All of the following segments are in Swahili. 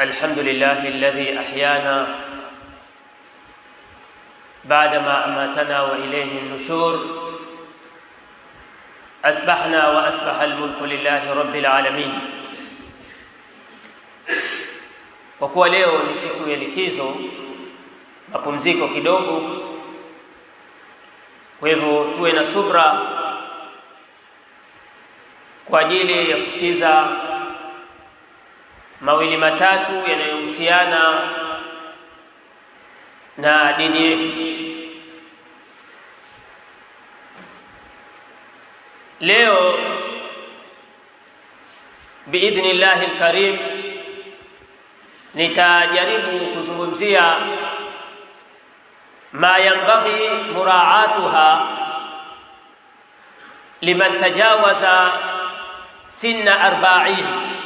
الحمد لله الذي أحيانا بعدما أماتنا وإليه النشور أسبحنا وأسبح الملك لله رب العالمين. Kwa kuwa leo ni siku ya likizo, mapumziko kidogo, kwa hivyo tuwe na subra kwa ajili ya kusikiza mawili matatu yanayohusiana na dini yetu. Leo biidhnillahi lkarim nitajaribu kuzungumzia ma yanbaghi muraatuha liman tajawaza sinna arbain,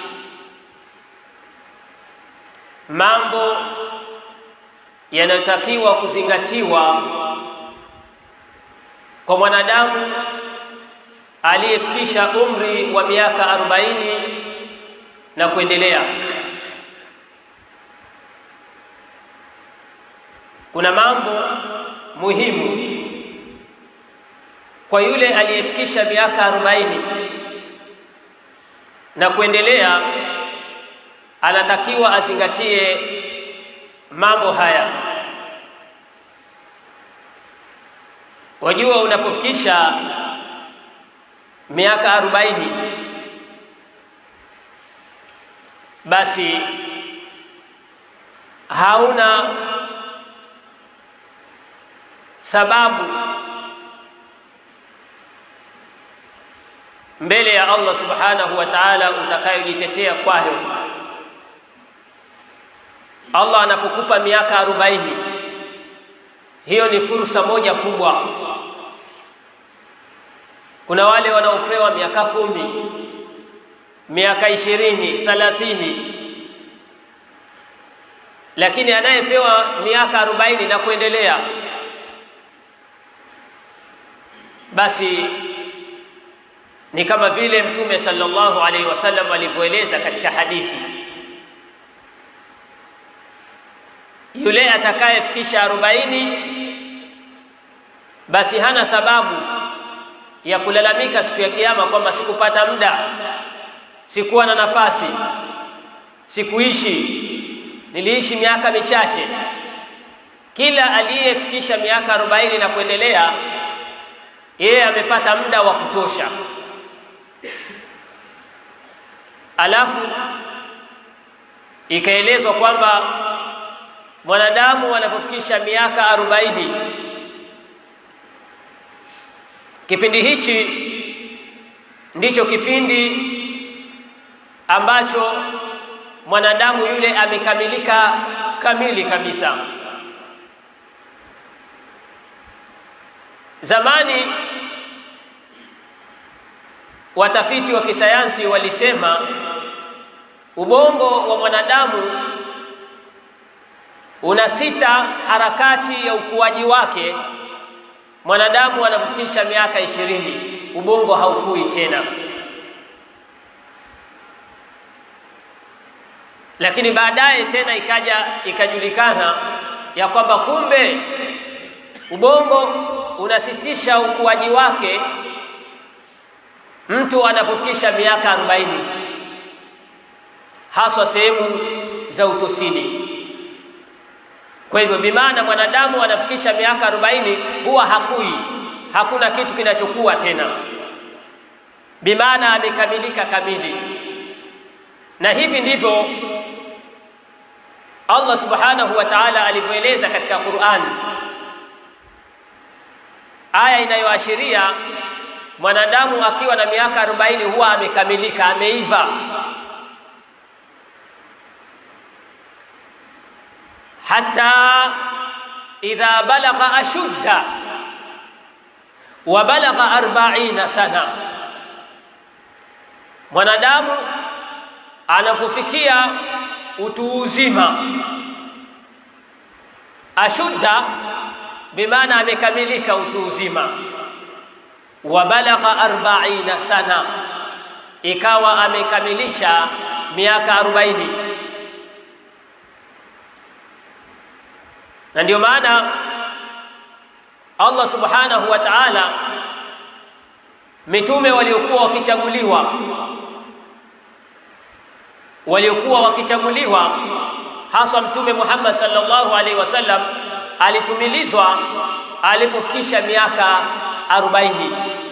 mambo yanayotakiwa kuzingatiwa kwa mwanadamu aliyefikisha umri wa miaka arobaini na kuendelea. Kuna mambo muhimu kwa yule aliyefikisha miaka arobaini na kuendelea, anatakiwa azingatie mambo haya. Wajua, unapofikisha miaka arobaini basi hauna sababu mbele ya Allah subhanahu wa ta'ala utakayojitetea kwayo. Allah anapokupa miaka arobaini, hiyo ni fursa moja kubwa. Kuna wale wanaopewa miaka kumi, miaka ishirini, thalathini, lakini anayepewa miaka arobaini na kuendelea, basi ni kama vile Mtume sallallahu alaihi wasallam alivyoeleza katika hadithi, yule atakayefikisha arobaini basi hana sababu ya kulalamika siku ya Kiyama kwamba sikupata muda, sikuwa na nafasi, sikuishi, niliishi miaka michache. Kila aliyefikisha miaka arobaini na kuendelea, yeye amepata muda wa kutosha. Alafu ikaelezwa kwamba mwanadamu anapofikisha miaka arobaini kipindi hichi ndicho kipindi ambacho mwanadamu yule amekamilika kamili kabisa. Zamani watafiti wa kisayansi walisema ubongo wa mwanadamu una sita harakati ya ukuaji wake mwanadamu anapofikisha miaka ishirini ubongo haukui tena, lakini baadaye tena ikaja ikajulikana ya kwamba kumbe ubongo unasitisha ukuaji wake mtu anapofikisha miaka arobaini, haswa sehemu za utosini. Kwa hivyo bimaana mwanadamu anafikisha miaka arobaini huwa hakui, hakuna kitu kinachokuwa tena, bimaana amekamilika kamili. Na hivi ndivyo Allah subhanahu wa ta'ala alivyoeleza katika Qur'an, aya inayoashiria mwanadamu akiwa na miaka arobaini huwa amekamilika, ameiva hata idha balagha ashudda wa balagha arbaina sana, mwanadamu anapofikia utu uzima, ashudda bimaana amekamilika utu uzima, wa balagha arbaina sana, ikawa amekamilisha miaka arobaini na ndio maana Allah subhanahu wa ta'ala mitume waliokuwa wakichaguliwa waliokuwa wakichaguliwa hasa Mtume Muhammad sallallahu alaihi wasallam alitumilizwa alipofikisha miaka arobaini.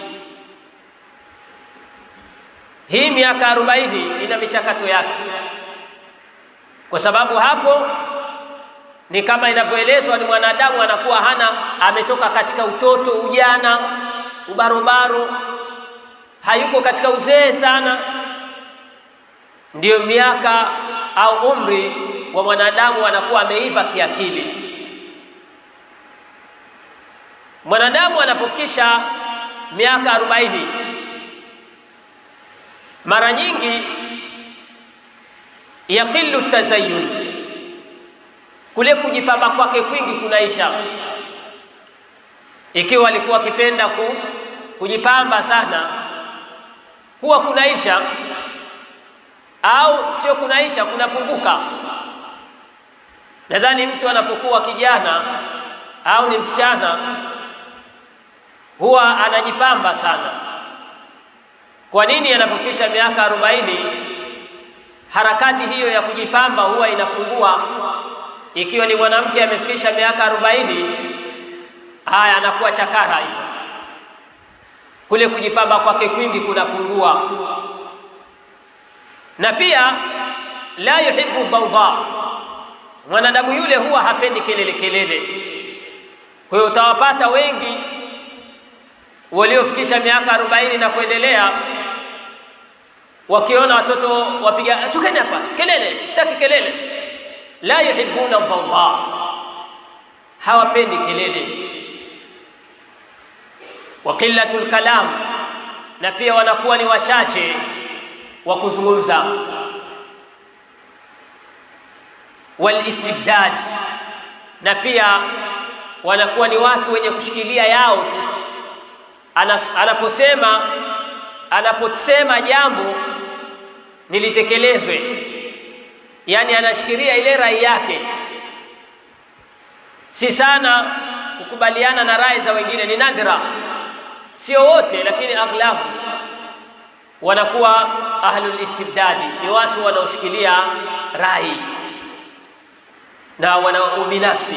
Hii miaka arobaini ina michakato yake, kwa sababu hapo ni kama inavyoelezwa, ni mwanadamu anakuwa hana, ametoka katika utoto, ujana, ubarobaro, hayuko katika uzee sana, ndiyo miaka au umri wa mwanadamu anakuwa ameiva kiakili. Mwanadamu anapofikisha miaka arobaini, mara nyingi yaqilu tazayun, kule kujipamba kwake kwingi kunaisha. Ikiwa alikuwa akipenda ku, kujipamba sana, huwa kunaisha au sio kunaisha, kunapunguka. Nadhani mtu anapokuwa kijana au ni msichana huwa anajipamba sana. Kwa nini? Anapofikisha miaka arobaini, harakati hiyo ya kujipamba huwa inapungua. Ikiwa ni mwanamke amefikisha miaka arobaini, haya anakuwa chakara hivyo, kule kujipamba kwake kwingi kunapungua, na pia la yuhibbu dhawdha, mwanadamu yule huwa hapendi kelele kelele. Kwa hiyo utawapata wengi waliofikisha miaka arobaini na kuendelea wakiona watoto wapiga tukeni hapa kelele, sitaki kelele. La yuhibbuna dhawdha, hawapendi kelele. Wa qillatul kalam, na pia wanakuwa ni wachache wa kuzungumza. Wal istibdad, na pia wanakuwa ni watu wenye kushikilia yao tu anaposema anaposema jambo nilitekelezwe, yaani anashikilia ile rai yake, si sana kukubaliana na rai za wengine. Ni nadra, sio wote, lakini aghlabu wanakuwa ahlul istibdadi, ni watu wanaoshikilia rai na wana ubinafsi.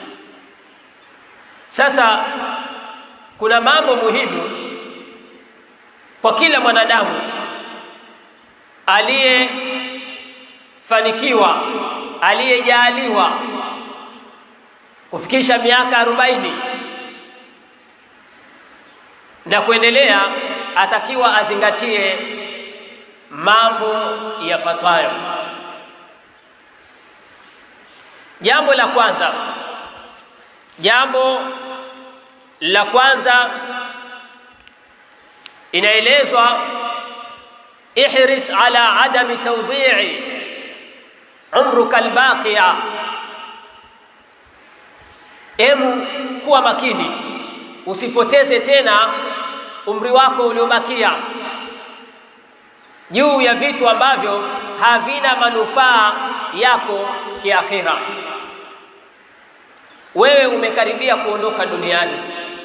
Sasa kuna mambo muhimu kwa kila mwanadamu aliyefanikiwa, aliyejaaliwa kufikisha miaka arobaini na kuendelea, atakiwa azingatie mambo yafuatayo. Jambo la kwanza, jambo la kwanza inaelezwa ihris ala adami tawdhi'i umruka albaqiya, emu kuwa makini, usipoteze tena umri wako uliobakia juu ya vitu ambavyo havina manufaa yako kiakhira. Wewe umekaribia kuondoka duniani.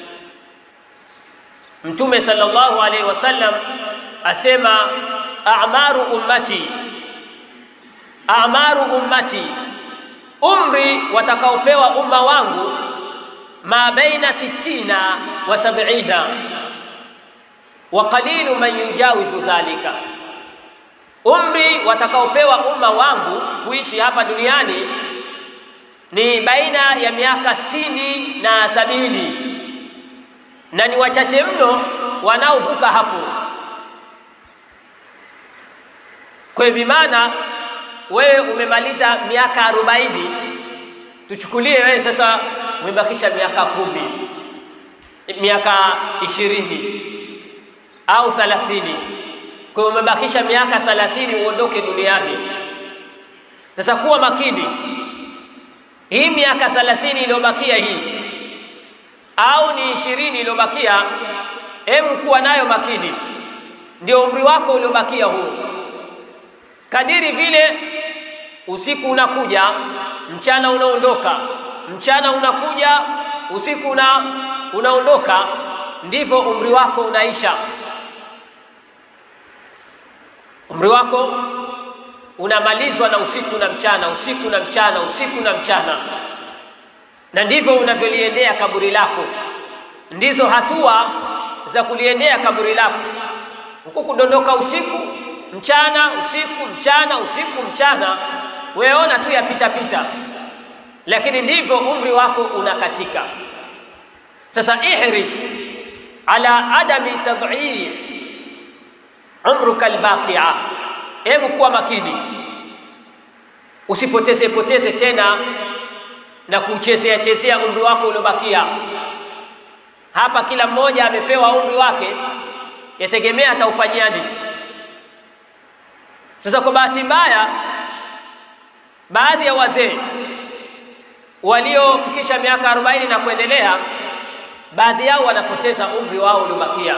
Mtume sallallahu alaihi wasallam asema a'maru ummati, a'maru ummati, umri watakaopewa umma wangu ma baina sittina wa sab'ina wa qalilu man yujawizu dhalika, umri watakaopewa umma wangu kuishi hapa duniani ni baina ya miaka sitini na sabini na ni wachache mno wanaovuka hapo. Kwa hiyo bimaana wewe umemaliza miaka arobaini, tuchukulie wewe sasa umebakisha miaka kumi, miaka ishirini au thalathini. Kwa hiyo umebakisha miaka thalathini uondoke duniani. Sasa kuwa makini, hii miaka thalathini iliyobakia hii au ni ishirini iliyobakia, hebu kuwa nayo makini, ndio umri wako uliobakia huo. Kadiri vile usiku unakuja, mchana unaondoka, mchana unakuja, usiku una unaondoka, ndivyo umri wako unaisha. Umri wako unamalizwa na usiku na mchana, usiku na mchana, usiku na mchana, na ndivyo unavyoliendea kaburi lako. Ndizo hatua za kuliendea kaburi lako, huku kudondoka usiku mchana, usiku mchana, usiku mchana, weona tu yapita pita, lakini ndivyo umri wako unakatika. Sasa ihris ala adami tadhii umruka albaqi'a, hebu kuwa makini, usipoteze poteze tena na kuchezea chezea umri wako uliobakia. Hapa kila mmoja amepewa umri wake, yategemea ataufanyiani. Sasa kwa bahati mbaya, baadhi ya wazee waliofikisha miaka arobaini na kuendelea, baadhi yao wanapoteza umri wao uliobakia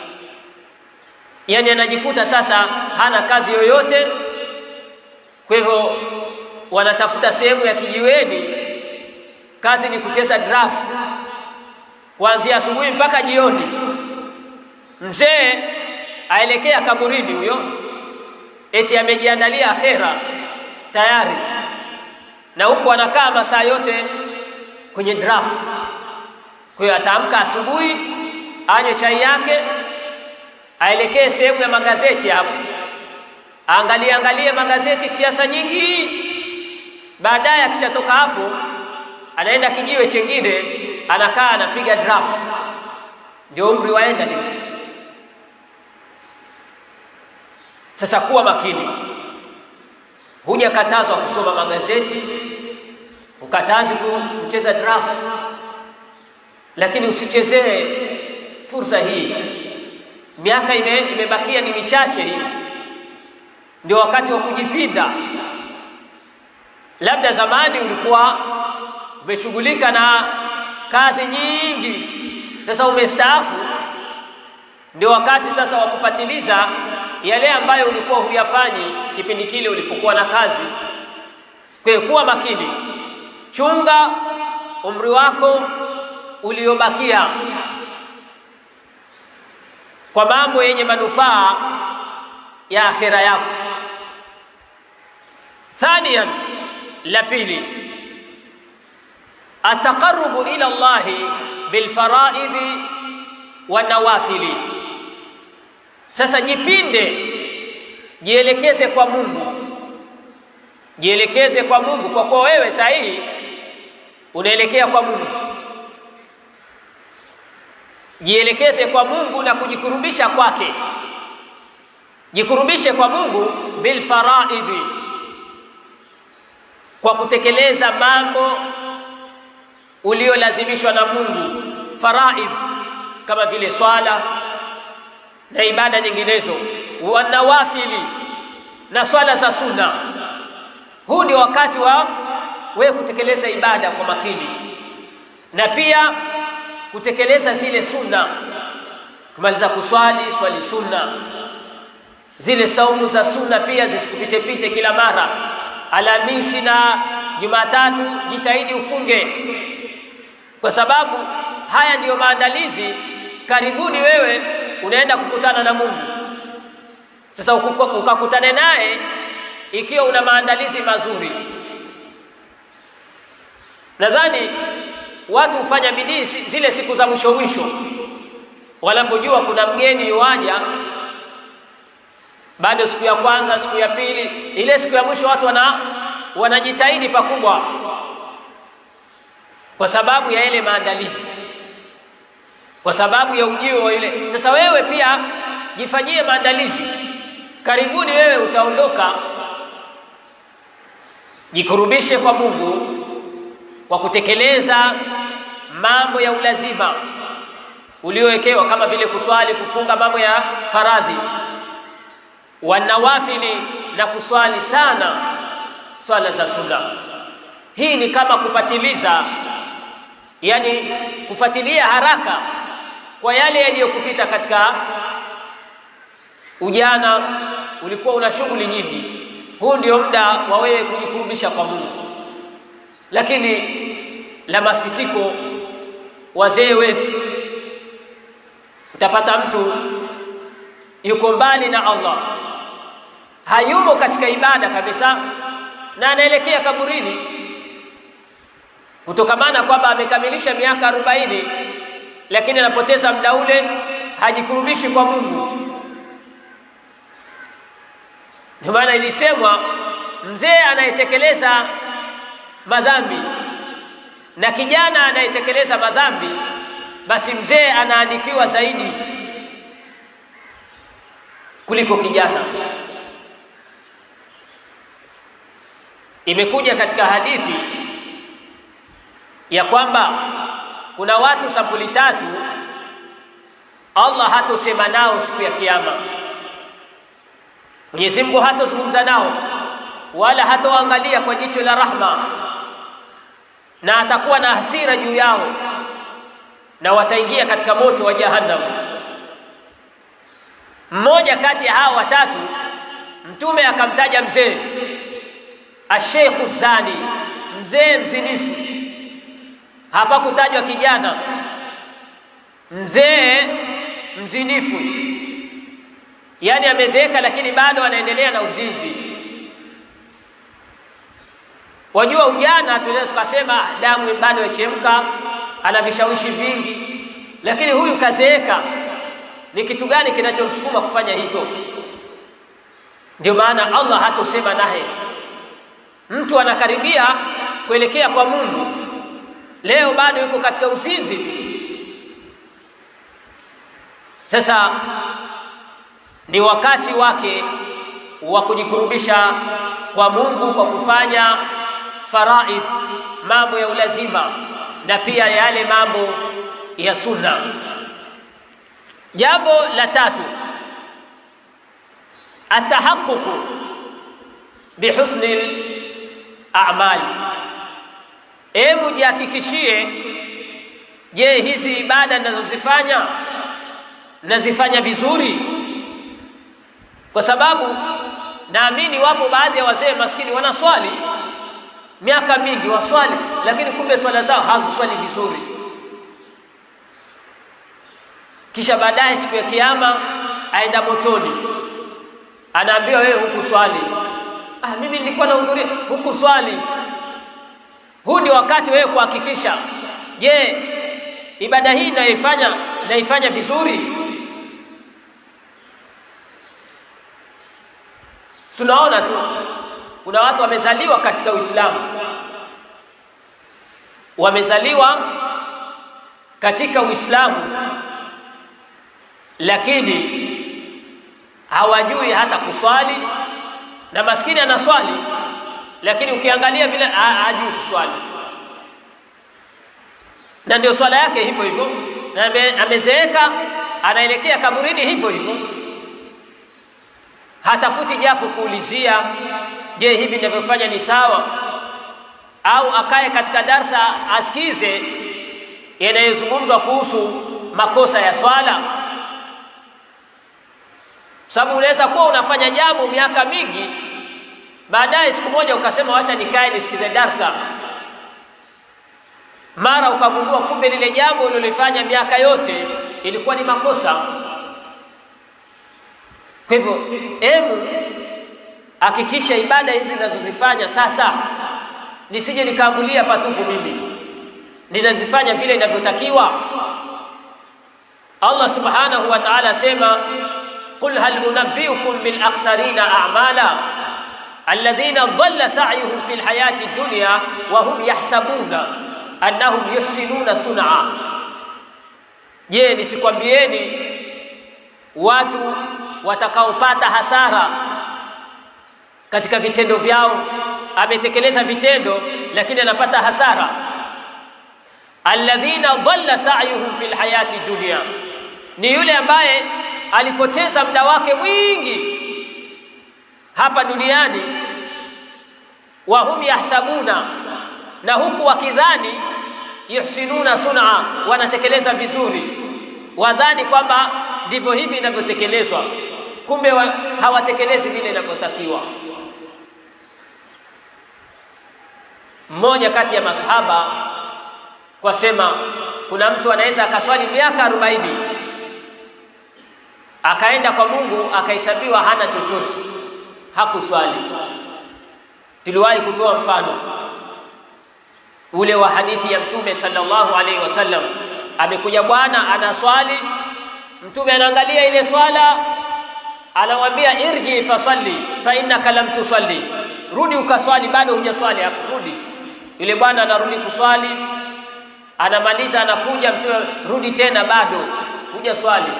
yaani anajikuta sasa hana kazi yoyote. Kwa hivyo wanatafuta sehemu ya kijiweni, kazi ni kucheza draft kuanzia asubuhi mpaka jioni. Mzee aelekea kaburini huyo, eti amejiandalia akhera tayari, na huku anakaa masaa yote kwenye draft. Kwa hiyo ataamka asubuhi, anywe chai yake aelekee sehemu ya magazeti hapo, aangalie angalie magazeti, siasa nyingi. Baadaye akishatoka hapo, anaenda kijiwe chengine, anakaa anapiga draft. Ndio umri waenda hivi. Sasa kuwa makini, hujakatazwa kusoma magazeti, ukatazi kucheza draft, lakini usichezee fursa hii miaka ime, imebakia ni michache hii, ndio wakati wa kujipinda. Labda zamani ulikuwa umeshughulika na kazi nyingi, sasa umestaafu, ndio wakati sasa wa kupatiliza yale ambayo ulikuwa huyafanyi kipindi kile ulipokuwa na kazi. Kwa hiyo kuwa makini, chunga umri wako uliobakia kwa mambo yenye manufaa ya akhira yako. Thaniyan, la pili, ataqarrubu ila Allahi bilfaraidhi wa nawafili. Sasa jipinde, jielekeze kwa Mungu, jielekeze kwa Mungu, kwa kuwa wewe sahihi unaelekea kwa Mungu jielekeze kwa Mungu na kujikurubisha kwake. Jikurubishe kwa Mungu bil faraidhi, kwa kutekeleza mambo uliolazimishwa na Mungu, faraidh kama vile swala na ibada nyinginezo, wa nawafili na swala za sunna. Huu ndio wakati wa wewe kutekeleza ibada kwa makini na pia kutekeleza zile sunna. Kumaliza kuswali, swali sunna. Zile saumu za sunna pia zisikupite pite kila mara. Alhamisi na Jumatatu jitahidi ufunge, kwa sababu haya ndiyo maandalizi. Karibuni wewe unaenda kukutana na Mungu. Sasa ukakutane naye ikiwa una maandalizi mazuri, nadhani watu hufanya bidii zile siku za mwisho mwisho, wanapojua kuna mgeni yuaja, bado siku ya kwanza, siku ya pili, ile siku ya mwisho watu wana wanajitahidi pakubwa, kwa sababu ya ile maandalizi, kwa sababu ya ujio wa ile. Sasa wewe pia jifanyie maandalizi, karibuni wewe utaondoka, jikurubishe kwa Mungu kwa kutekeleza mambo ya ulazima uliowekewa kama vile kuswali, kufunga mambo ya faradhi, wanawafili na kuswali sana swala za sunna. Hii ni kama kupatiliza, yani kufuatilia haraka kwa yale yaliyokupita katika ujana. Ulikuwa una shughuli nyingi, huu ndio muda wa wewe kujikurubisha kwa Mungu. Lakini la masikitiko, wazee wetu, utapata mtu yuko mbali na Allah, hayumo katika ibada kabisa, na anaelekea kaburini kutokamana kwamba amekamilisha miaka arobaini, lakini anapoteza muda ule, hajikurubishi kwa Mungu. Ndio maana ilisemwa mzee anayetekeleza madhambi na kijana anayetekeleza madhambi, basi mzee anaandikiwa zaidi kuliko kijana. Imekuja katika hadithi ya kwamba kuna watu sampuli tatu Allah hatosema nao siku ya Kiyama. Mwenyezi Mungu hatozungumza nao wala hatoangalia kwa jicho la rahma, na atakuwa na hasira juu yao, na wataingia katika moto wa Jahannam. Mmoja kati ya hawa watatu, Mtume akamtaja mzee asheikhu zani, mzee mzinifu. Hapakutajwa kijana, mzee mzinifu, yaani amezeeka, lakini bado anaendelea na uzinzi. Wajua, ujana tunaweza tukasema damu bado yachemka, ana vishawishi vingi, lakini huyu kazeeka. Ni kitu gani kinachomsukuma kufanya hivyo? Ndio maana Allah hatosema naye. Mtu anakaribia kuelekea kwa Mungu, leo bado yuko katika uzinzi tu. Sasa ni wakati wake wa kujikurubisha kwa Mungu kwa kufanya faraidh, mambo ya ulazima na pia yale mambo ya sunna. Jambo la tatu, atahaququ bihusni a'mal. Hebu jihakikishie, je, hizi ibada ninazozifanya nazifanya vizuri? Kwa sababu naamini wapo baadhi ya wazee maskini wanaswali miaka mingi, waswali lakini kumbe swala zao haziswali vizuri, kisha baadaye siku ya Kiyama aenda motoni, anaambiwa wewe hukuswali. Ah, mimi nilikuwa nahudhuria, hukuswali. Huu ndio wakati wewe kuhakikisha, je, ibada hii naifanya naifanya vizuri? Tunaona tu kuna watu wamezaliwa katika Uislamu, wamezaliwa katika Uislamu, lakini hawajui hata kuswali, na maskini anaswali, lakini ukiangalia vile hajui kuswali, na ndio swala yake hivyo hivyo, na amezeeka, anaelekea kaburini hivyo hivyo hatafuti japo kuulizia, je, hivi ninavyofanya ni sawa? Au akae katika darsa asikize yanayozungumzwa kuhusu makosa ya swala, sababu unaweza kuwa unafanya jambo miaka mingi, baadaye siku moja ukasema wacha nikae nisikize darsa, mara ukagundua kumbe lile jambo ulilofanya miaka yote ilikuwa ni makosa. Kwa hivyo hebu hakikisha ibada hizi ninazozifanya sasa, nisije nikaambulia patupu, mimi ninazifanya vile inavyotakiwa. Allah subhanahu wa ta'ala asema, qul hal unabbiukum bil akhsarina a'mala alladhina dhalla sa'yuhum fil hayati dunya wa hum yahsabuna annahum yuhsinuna sun'a. Je, nisikwambieni watu watakaopata hasara katika vitendo vyao. Ametekeleza vitendo lakini anapata hasara. alladhina dhalla sa'yuhum fil hayati dunya, ni yule ambaye alipoteza muda wake mwingi hapa duniani. wa hum yahsabuna, na huku wakidhani yuhsinuna sun'a, wanatekeleza vizuri, wadhani kwamba ndivyo hivi inavyotekelezwa kumbe wa, hawatekelezi vile inavyotakiwa. Mmoja kati ya masahaba kwa sema kuna mtu anaweza akaswali miaka arobaini akaenda kwa Mungu akahesabiwa hana chochote, hakuswali. Tuliwahi kutoa mfano ule wa hadithi ya Mtume sallallahu alaihi wasallam, amekuja bwana anaswali, Mtume anaangalia ile swala, anamwambia irji fasalli fa innaka lam tusalli, rudi ukaswali, bado hujaswali hapo, rudi. Yule bwana anarudi kuswali, anamaliza, anakuja Mtume, rudi tena, bado hujaswali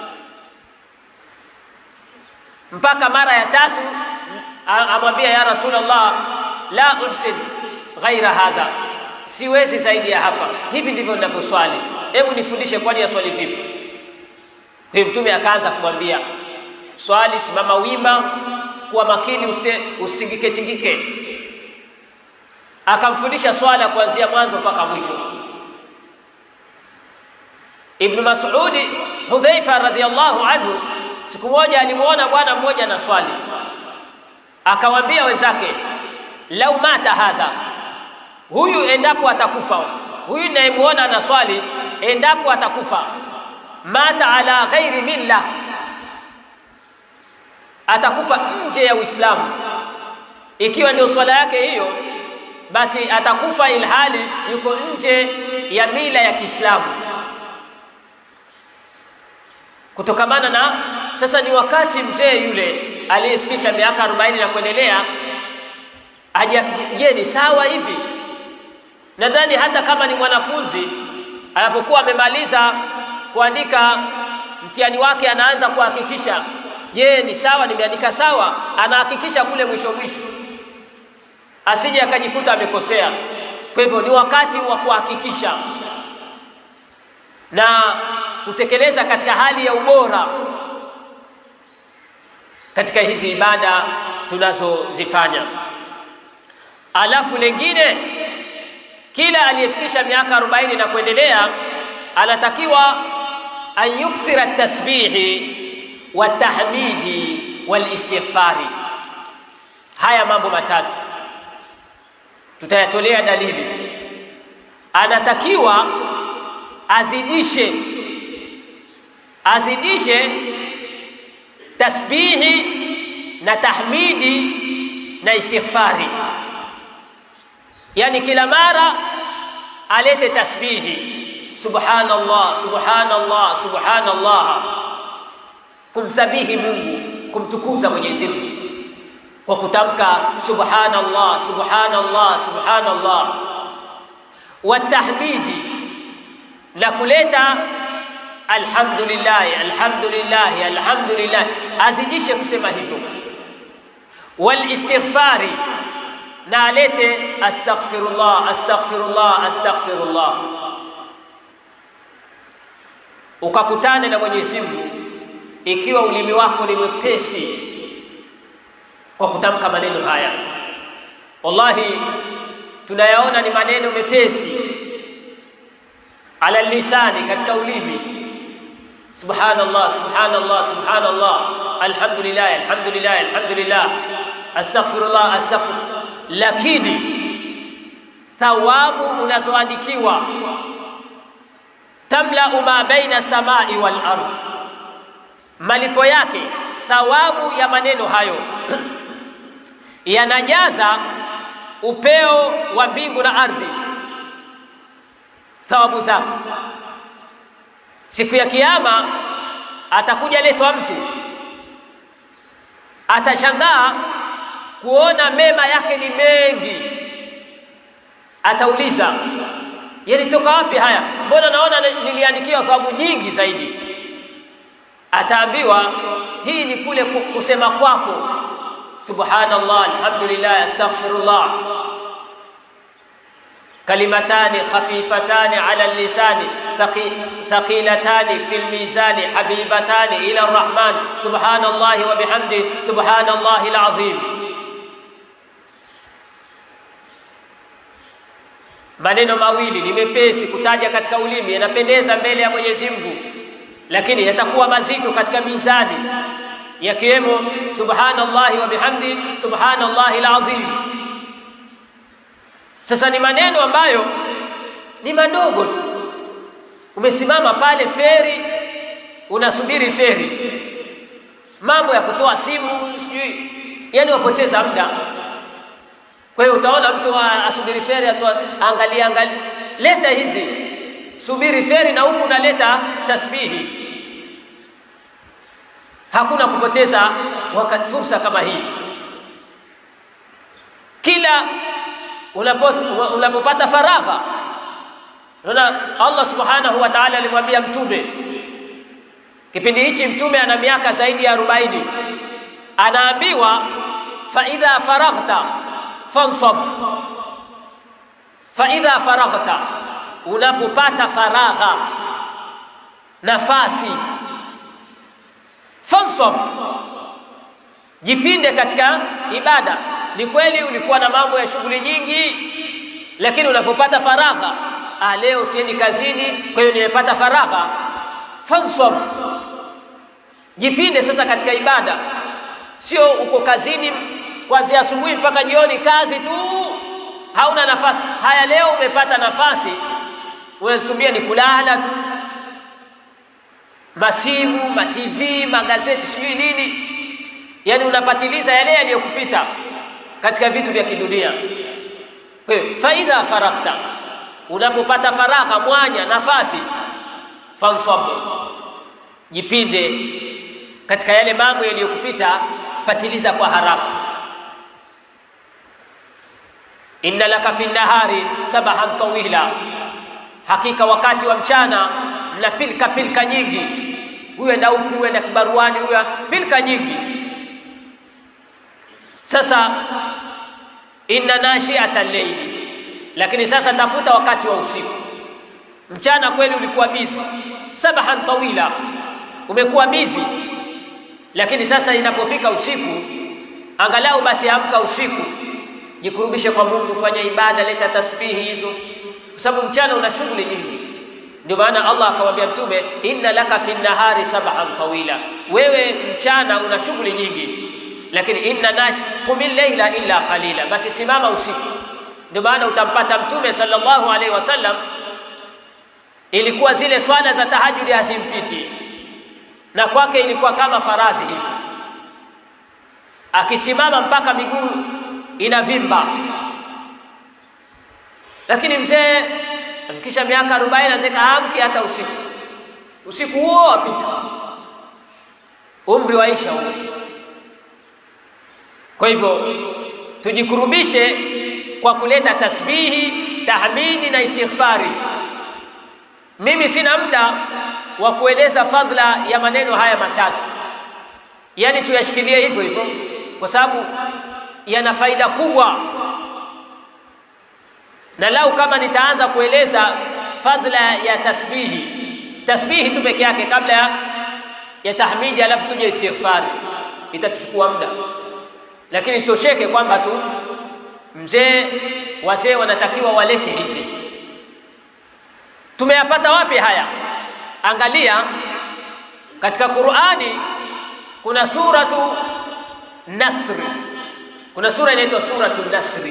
mpaka mara ya tatu amwambia ya Rasulullah, la uhsin ghaira hadha, siwezi zaidi ya hapa, hivi ndivyo ninavyoswali, hebu nifundishe, kwani ya swali vipi? Kwa hiyo Mtume akaanza kumwambia swali, simama wima, kuwa makini, usitingike tingike. Akamfundisha swala kuanzia mwanzo mpaka mwisho. Ibn Mas'udi Hudhaifa radhiyallahu anhu Siku moja alimwona bwana mmoja na swali, akawaambia wenzake, lau mata hadha, huyu endapo atakufa, huyu nayemwona na swali, endapo atakufa, mata ala ghairi milla, atakufa nje ya Uislamu, ikiwa ndio swala yake hiyo, basi atakufa ilhali yuko nje ya mila ya Kiislamu kutokamana na sasa ni wakati mzee yule aliyefikisha miaka arobaini na kuendelea aje, je, ni sawa hivi? Nadhani hata kama ni mwanafunzi anapokuwa amemaliza kuandika mtihani wake, anaanza kuhakikisha, je, ni sawa, nimeandika sawa? Anahakikisha kule mwisho mwisho, asije akajikuta amekosea. Kwa hivyo ni wakati wa kuhakikisha na kutekeleza katika hali ya ubora katika hizi ibada tunazozifanya. Alafu lengine, kila aliyefikisha miaka arobaini na kuendelea anatakiwa an yukthira tasbihi wa tahmidi wal istighfari. Haya mambo matatu tutayatolea dalili. Anatakiwa azidishe azidishe tasbihi na tahmidi na istighfari, yani kila mara alete tasbihi subhanallah, subhanallah, subhanallah, kumsabihi Mungu, kumtukuza Mwenyezi Mungu kwa kutamka subhanallah, subhanallah, subhanallah, wa tahmidi na kuleta alhamdulillah, alhamdulillah, alhamdulillah, azidishe kusema hivyo. Wal istighfari, na alete astaghfirullah, astaghfirullah, astaghfirullah, ukakutane na Mwenyezi Mungu ikiwa ulimi wako ni mwepesi kwa kutamka maneno haya. Wallahi tunayaona ni maneno mepesi ala lisani, katika ulimi. Subhanallah, subhanallah, subhanallah, alhamdulillah, alhamdulillah, alhamdulillah, astaghfirullah, astaghfir. Lakini thawabu unazoandikiwa tamlau ma baina samai wal ardh, malipo yake thawabu ya maneno hayo yanajaza upeo wa mbingu na ardhi, thawabu zake. Siku ya Kiyama atakuja letwa mtu, atashangaa kuona mema yake ni mengi, atauliza yalitoka wapi haya? Mbona naona niliandikiwa thawabu nyingi zaidi? Ataambiwa hii ni kule kusema kwako subhanallah, alhamdulillah, astaghfirullah, kalimatani khafifatani ala lisani thaqilatani fi lmizani habibatani ila rrahman subhanallahi wa bihamdi subhanallahi alazim. Maneno mawili ni mepesi kutaja katika ulimi, yanapendeza mbele ya Mwenyezi Mungu, lakini yatakuwa mazito katika mizani, yakiwemo subhanallahi wa bihamdi subhanallahi alazim. Sasa ni maneno ambayo ni madogo tu. Umesimama pale feri, unasubiri feri, mambo ya kutoa simu sijui, yani wapoteza muda. Kwa hiyo utaona mtu asubiri feri, atoa angalia, angalia, leta hizi, subiri feri na huku unaleta tasbihi. Hakuna kupoteza wakati, fursa kama hii. Kila unapopata faragha, unaona Allah subhanahu wa ta'ala alimwambia Mtume kipindi hichi, Mtume ana miaka zaidi ya arobaini, anaambiwa fa idha faraghta fansab, fa idha faraghta, unapopata faragha, nafasi, fansab, jipinde katika ibada. Ni kweli ulikuwa na mambo ya shughuli nyingi, lakini unapopata faragha, ah, leo siendi kazini, kwa hiyo nimepata faragha, fansab, jipinde sasa katika ibada. Sio uko kazini kuanzia asubuhi mpaka jioni, kazi tu, hauna nafasi. Haya, leo umepata nafasi, unazitumia ni kulala tu, masimu, matv, magazeti, sijui nini, yaani unapatiliza yale yaliyokupita katika vitu vya kidunia. Kwa hiyo faidha faraghta, unapopata faragha, mwanya, nafasi, fansab, jipinde katika yale mambo yaliyokupita, patiliza kwa haraka. inna laka fi nahari sabahan tawila, hakika wakati wa mchana mna pilka pilka nyingi, huyu enda huku, huyu enda kibaruani, huyu pilka nyingi. Sasa inna nashiata llaili, lakini sasa tafuta wakati wa usiku. Mchana kweli ulikuwa bizi, sabahan tawila, umekuwa bizi, lakini sasa inapofika usiku, angalau basi amka usiku jikurubishe kwa Mungu, fanya ibada, leta tasbihi hizo, kwa sababu mchana una shughuli nyingi. Ndio maana Allah akamwambia Mtume, inna laka fi nahari sabahan tawila, wewe mchana una shughuli nyingi, lakini inna nash qumil layla illa qalila, basi simama usiku. Ndio maana utampata Mtume sallallahu alaihi wasallam, ilikuwa zile swala za tahajudi hazimpiti, na kwake ilikuwa kama faradhi hivi, akisimama mpaka miguu inavimba. Lakini mzee afikisha miaka arobaini azeka amki hata usiku, usiku huo wapita, umri waisha huo. Kwa hivyo tujikurubishe kwa kuleta tasbihi, tahmidi na istighfari. Mimi sina muda wa kueleza fadhila ya maneno haya matatu, yaani tuyashikilie hivyo hivyo, kwa sababu yana faida kubwa, na lau kama nitaanza kueleza fadhila ya tasbihi, tasbihi tu peke yake kabla ya, ya tahmidi, alafu tuje istighfari, itatuchukua muda, lakini tosheke kwamba tu mzee, wazee wanatakiwa walete hizi. Tumeyapata wapi haya? Angalia katika Qur'ani, kuna suratu Nasri kuna sura inaitwa suratu Nasri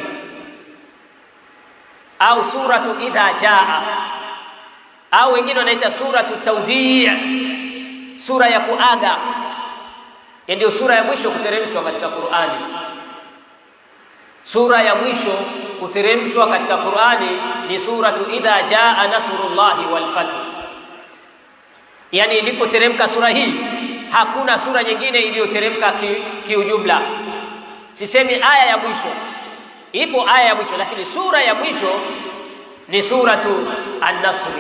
au suratu idha jaa au wengine wanaita suratu Taudii, sura ya kuaga. Ndio sura ya mwisho kuteremshwa katika Qur'ani. Sura ya mwisho kuteremshwa katika Qur'ani ni suratu idha jaa nasrullahi wal fath. Yani ilipoteremka sura hii, hakuna sura nyingine iliyoteremka kiujumla ki Sisemi aya ya mwisho, ipo aya ya mwisho, lakini sura ya mwisho ni suratu An-Nasr,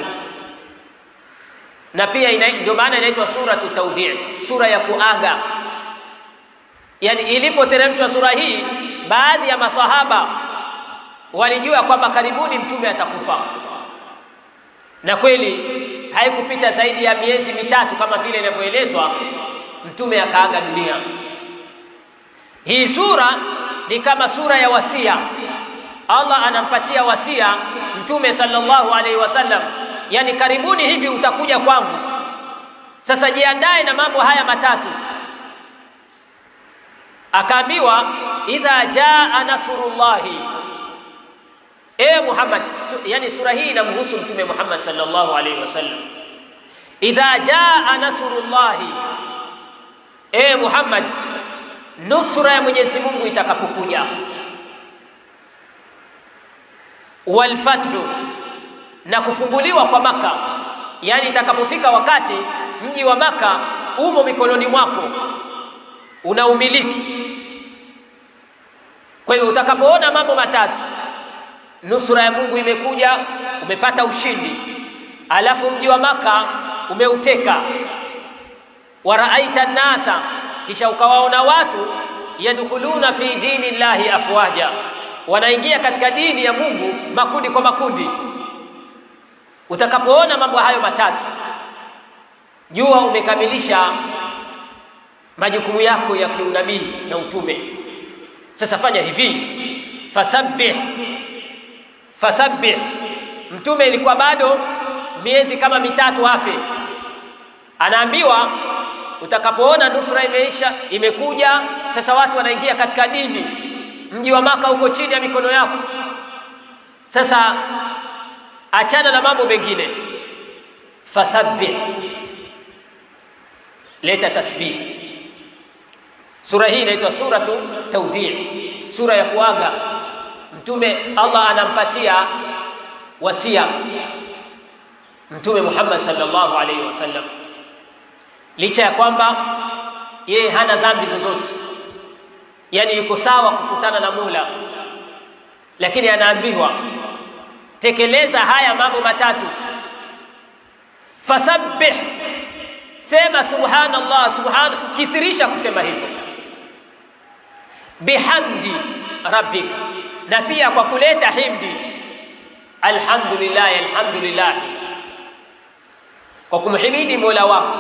na pia ndio maana inaitwa suratu Taudii, sura ya kuaga. Yani ilipoteremshwa sura hii, baadhi ya masahaba walijua kwamba karibuni mtume atakufa, na kweli haikupita zaidi ya miezi mitatu kama vile inavyoelezwa, mtume akaaga dunia. Hii sura ni kama sura ya wasia. Allah anampatia wasia Mtume sallallahu alaihi wasallam, yani karibuni hivi utakuja kwangu. Sasa jiandae na mambo haya matatu. Akaambiwa idha jaa nasrullahi, e Muhammad su, yani sura hii inamhusu Mtume Muhammad sallallahu alaihi wasallam. Idha jaa nasrullahi, e Muhammad, nusra ya Mwenyezi Mungu itakapokuja, wal fathu, na kufunguliwa kwa Maka, yani itakapofika wakati mji wa Maka umo mikononi mwako, unaumiliki. Kwa hivyo utakapoona mambo matatu, nusura ya Mungu imekuja, umepata ushindi, alafu mji wa Maka umeuteka, waraaita nnasa, kisha ukawaona watu yadkhuluna fi dini llahi afwaja, wanaingia katika dini ya Mungu makundi kwa makundi. Utakapoona mambo hayo matatu, jua umekamilisha majukumu yako ya kiunabii na utume. Sasa fanya hivi, fasabbih fasabbih. Mtume ilikuwa bado miezi kama mitatu afe, anaambiwa utakapoona nusra imeisha imekuja, sasa watu wanaingia katika dini, mji wa Maka uko chini ya mikono yako. Sasa achana na mambo mengine, fasabbih, leta tasbih. Sura hii inaitwa suratu taudii, sura ya kuaga. Mtume Allah anampatia wasia Mtume Muhammad sallallahu alaihi wasallam, licha ya kwamba yeye hana dhambi zozote, yani yuko sawa kukutana na Mola, lakini anaambiwa tekeleza haya mambo matatu, fasabbih, sema subhanallah, subhan, kithirisha kusema hivyo bihamdi rabbika, na pia kwa kuleta himdi alhamdulillah, alhamdulillah, kwa kumhimidi mola wako.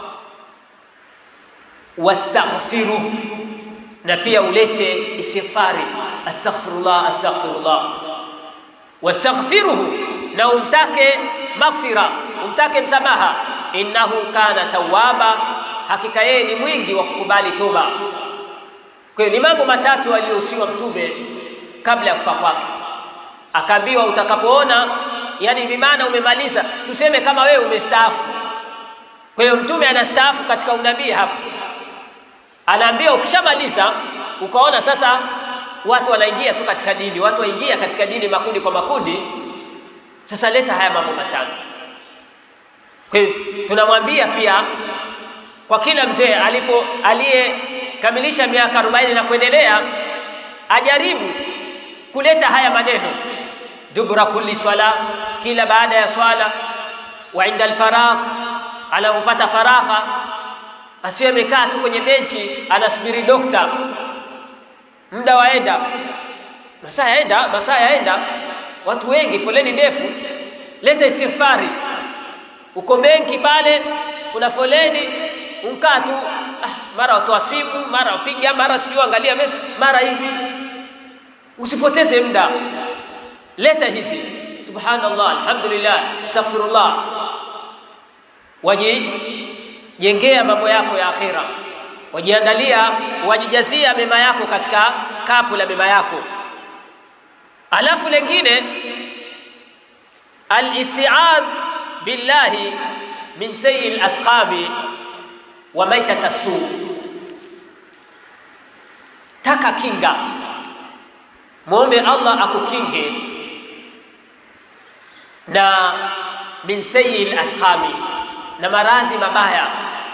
Wastaghfiruh, na pia ulete istighfari, astaghfirullah, astaghfirullah. Wastaghfiruhu, na umtake maghfira, umtake msamaha. Innahu kana tawwaba, hakika yeye ni mwingi wa kukubali toba. Kwa hiyo ni mambo matatu aliyohusiwa Mtume kabla ya kufa kwake, akaambiwa utakapoona, yani bimaana umemaliza, tuseme kama wewe umestaafu. Kwa hiyo Mtume anastaafu katika unabii hapa, anaambia ukishamaliza, ukaona sasa watu wanaingia tu katika dini, watu waingia katika dini makundi kwa makundi, sasa leta haya mambo matatu. Kwa hiyo tunamwambia pia kwa kila mzee alipo aliye kamilisha miaka 40 na kuendelea, ajaribu kuleta haya maneno dubura kulli swala, kila baada ya swala, wa inda alfaragh, anapopata faragha, asiwe amekaa tu kwenye benchi anasubiri dokta, muda waenda, masaa yaenda, masaa yaenda, watu wengi, foleni ndefu. Leta istighfari. Uko benki pale, kuna foleni, unkaa tu ah, mara watoa simu, mara wapiga, mara sijui angalia mesa, mara hivi. Usipoteze muda, leta hizi subhanallah, alhamdulillah, astaghfirullah, wajijengea mambo yako ya akhira, wajiandalia, wajijazia mema yako katika kapu la mema yako. Alafu lengine alistiadh billahi min sayyi alasqami wa maitata suu, taka kinga, mwombe Allah akukinge na min sayyi alasqami, na maradhi mabaya,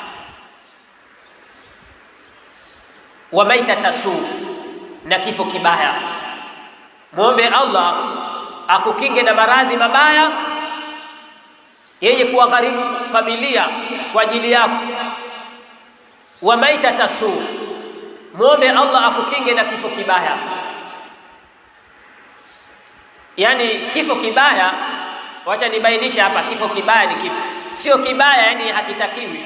wa maitata suu, na kifo kibaya. Mwombe Allah akukinge na maradhi mabaya yenye kuwagharimu familia kwa ajili yako wa maitata suu, mwombe Allah akukinge na kifo kibaya. Yaani kifo kibaya, wacha nibainisha hapa, kifo kibaya ni kipi? Sio kibaya, yani hakitakiwi.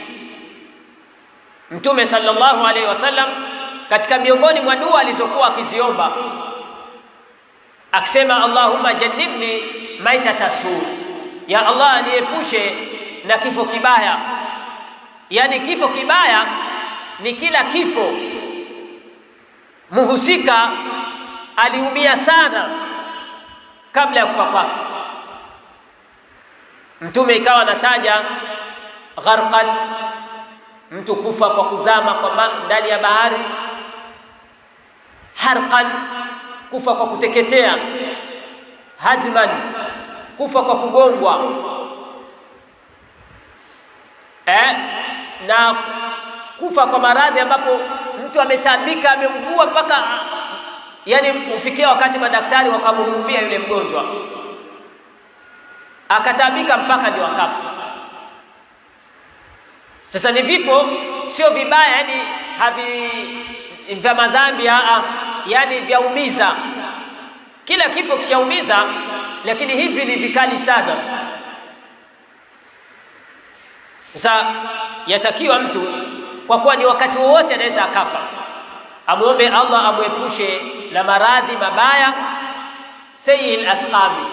Mtume sallallahu alaihi wasallam katika miongoni mwa dua alizokuwa akiziomba akisema, Allahumma jannibni maitata suu, ya Allah niepushe na kifo kibaya. Yaani kifo kibaya ni kila kifo muhusika aliumia sana, kabla ya kufa kwake. Mtume ikawa anataja gharqan, mtu kufa kwa kuzama kwa ndani ya bahari, harqan, kufa kwa kuteketea, hadman, kufa kwa kugongwa eh, na kufa kwa maradhi ambapo mtu ametabika, ameugua mpaka yani ufikia wakati madaktari wakamhurumia yule mgonjwa, akatabika mpaka ndio akafa. Sasa ni vipo, sio vibaya, yani havi vya madhambi aa, yani vyaumiza. Kila kifo kichaumiza, lakini hivi ni vikali sana. Sasa yatakiwa mtu kwa kuwa ni wakati wowote anaweza akafa, amwombe Allah amwepushe na maradhi mabaya sayyi asqami.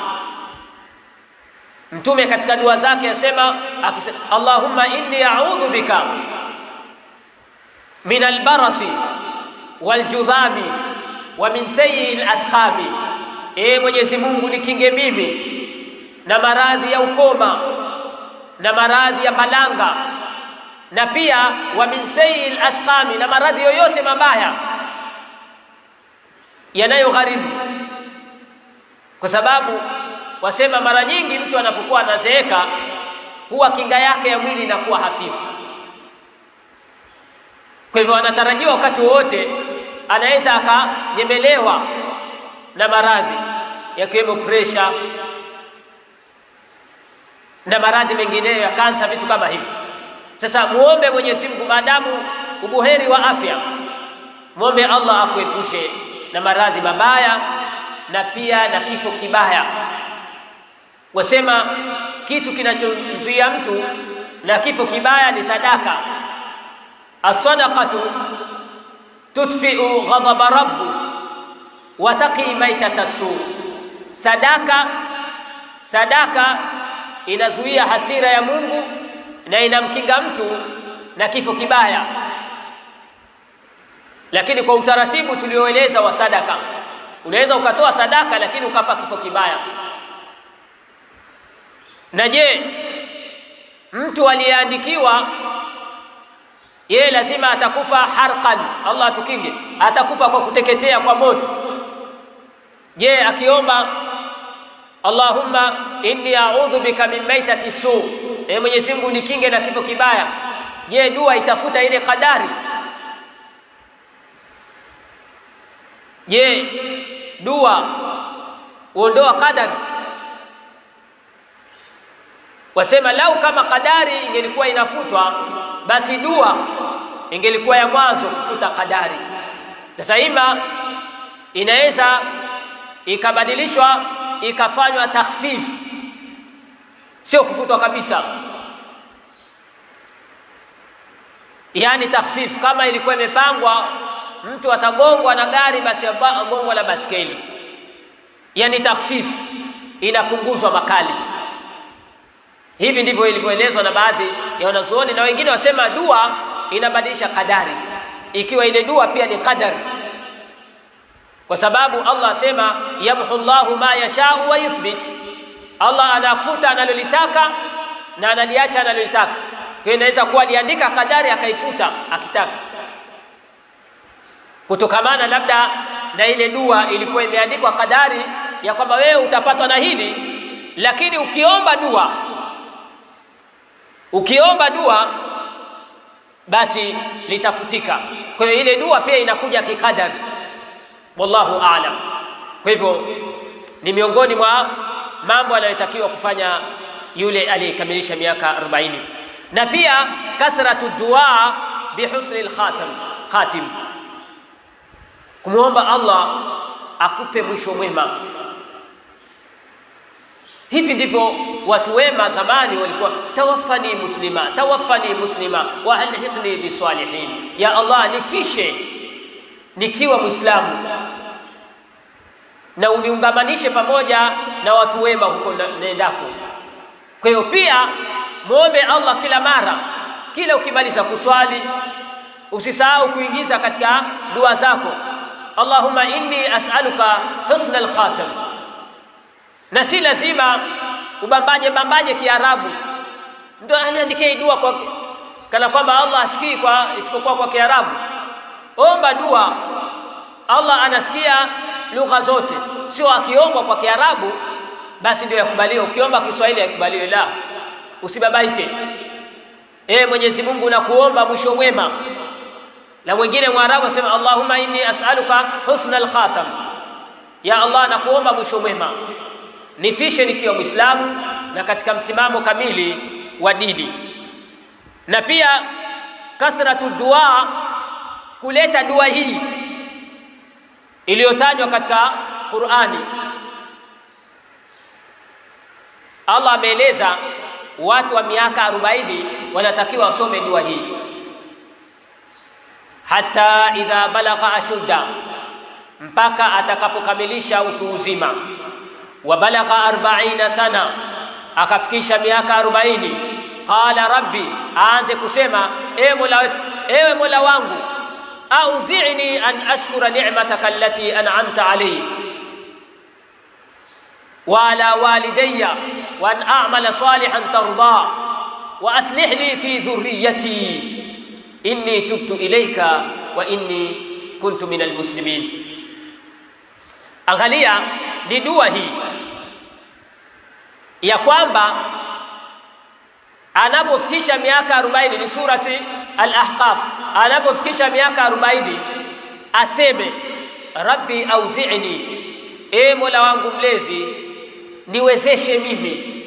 Mtume katika dua zake asema akisema, Allahumma inni a'udhu bika min albarasi waljudhami wa min sayyi asqami, ee Mwenyezi Mungu nikinge mimi na maradhi ya ukoma na maradhi ya balanga na pia wa min sayyi asqami, na maradhi yoyote mabaya yanayogharimu. Kwa sababu wasema mara nyingi mtu anapokuwa anazeeka huwa kinga yake ya mwili inakuwa hafifu. Kwa hivyo anatarajiwa wakati wowote anaweza akanyemelewa na maradhi yakiwemo presha na maradhi mengineyo ya kansa, vitu kama hivi. Sasa muombe Mwenyezi Mungu, maadamu ubuheri wa afya, muombe Allah akuepushe na maradhi mabaya na pia na kifo kibaya. Wasema kitu kinachomzuia mtu na kifo kibaya ni sadaka. As-sadaqatu tudfi'u ghadaba rabbu wa taqi maitata su, sadaka sadaka inazuia hasira ya Mungu na inamkinga mtu na kifo kibaya. Lakini kwa utaratibu tulioeleza wa sadaka, unaweza ukatoa sadaka lakini ukafa kifo kibaya. Na je, mtu aliyeandikiwa yeye lazima atakufa harqan, Allah atukinge, atakufa kwa kuteketea kwa moto. Je, akiomba Allahumma inni a'udhu bika min maitati su, e Mwenyezi Mungu nikinge na kifo kibaya. Je, dua itafuta ile kadari? Je, dua uondoa kadari? Wasema lau kama kadari ingelikuwa inafutwa, basi dua ingelikuwa ya mwanzo kufuta kadari. Sasa ima inaweza ikabadilishwa ikafanywa takhfif, sio kufutwa kabisa, yaani takhfif. Kama ilikuwa imepangwa mtu atagongwa na gari, basi agongwa na baskeli, yaani takhfif, inapunguzwa makali. Hivi ndivyo ilivyoelezwa na baadhi ya wanazuoni, na wengine wasema dua inabadilisha kadari, ikiwa ile dua pia ni qadar kwa sababu Allah asema yamhu Allahu ma yashau wa yuthbit, Allah anafuta analolitaka na analiacha analolitaka. Kwa hiyo inaweza kuwa aliandika kadari akaifuta akitaka, kutokamana labda na ile dua ilikuwa imeandikwa kadari ya kwamba wewe utapatwa na hili, lakini ukiomba dua ukiomba dua basi litafutika. Kwa hiyo ile dua pia inakuja kikadari wallahu aalam. Kwa hivyo ni miongoni mwa mambo anayotakiwa kufanya yule aliyekamilisha miaka 40, na pia kathratu dua bihusni lkhatim khatim, kumwomba Allah akupe mwisho mwema. Hivi ndivyo watu wema zamani walikuwa, tawaffani muslima tawaffani muslima wa alhiqni bisalihin, ya Allah nifishe nikiwa Mwislamu na uniungamanishe pamoja na watu wema huko nendako. Kwa hiyo pia muombe Allah kila mara, kila ukimaliza kuswali usisahau kuingiza katika dua zako, Allahumma inni as'aluka husna al-khatim, na si lazima ubambaje bambaje Kiarabu ndio aniandikie dua kwa kana kwamba Allah asikii kwa isipokuwa kwa Kiarabu. Omba dua, Allah anasikia lugha zote, sio akiombwa kwa Kiarabu basi ndio yakubaliwa. Ukiomba Kiswahili yakubaliwe, la, usibabaike. E Mwenyezi Mungu, nakuomba mwisho mwema. Na mwingine Mwarabu asema Allahumma inni as'aluka husna al-khatam, ya Allah, nakuomba mwisho mwema, nifishe nikiwa Mwislamu na katika msimamo kamili wa dini. Na pia kathratu dua, kuleta dua hii iliyotajwa katika Qur'ani. Allah ameeleza watu wa miaka arobaini wanatakiwa wasome dua hii, hata idha balagha ashudda, mpaka atakapokamilisha utu uzima. Wa balagha arbaina sana, akafikisha miaka arobaini. Qala rabbi, aanze kusema ewe Mola, ewe Mola wangu, auzini an ashkura ni'mataka allati an'amta alayhi wa ala walidayya wa an a'mala salihan tarda wa aslih li fi dhurriyyati inni tubtu ilayka wa inni kuntu minal muslimin. Angalia, ni dua hii ya kwamba anapofikisha miaka 40 ni surati Al-Ahqaf, anapofikisha miaka 40 aseme rabbi auzi'ni, e Mola wangu mlezi, niwezeshe mimi,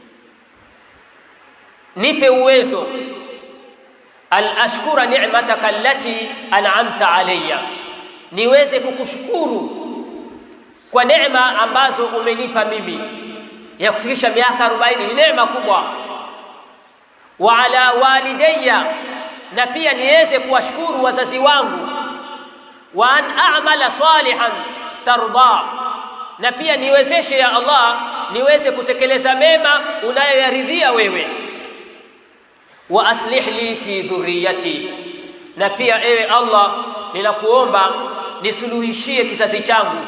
nipe uwezo an ashkura ni'mataka allati an'amta alayya, niweze kukushukuru kwa neema ambazo umenipa mimi. Ya kufikisha miaka 40 ni neema kubwa. Wa ala walidayya, na pia niweze kuwashukuru wazazi wangu. Wa an a'mala salihan tarda, na pia niwezeshe ya Allah niweze kutekeleza mema unayoyaridhia wewe wa aslih li fi dhurriyati, na pia ewe Allah, ninakuomba nisuluhishie kizazi changu,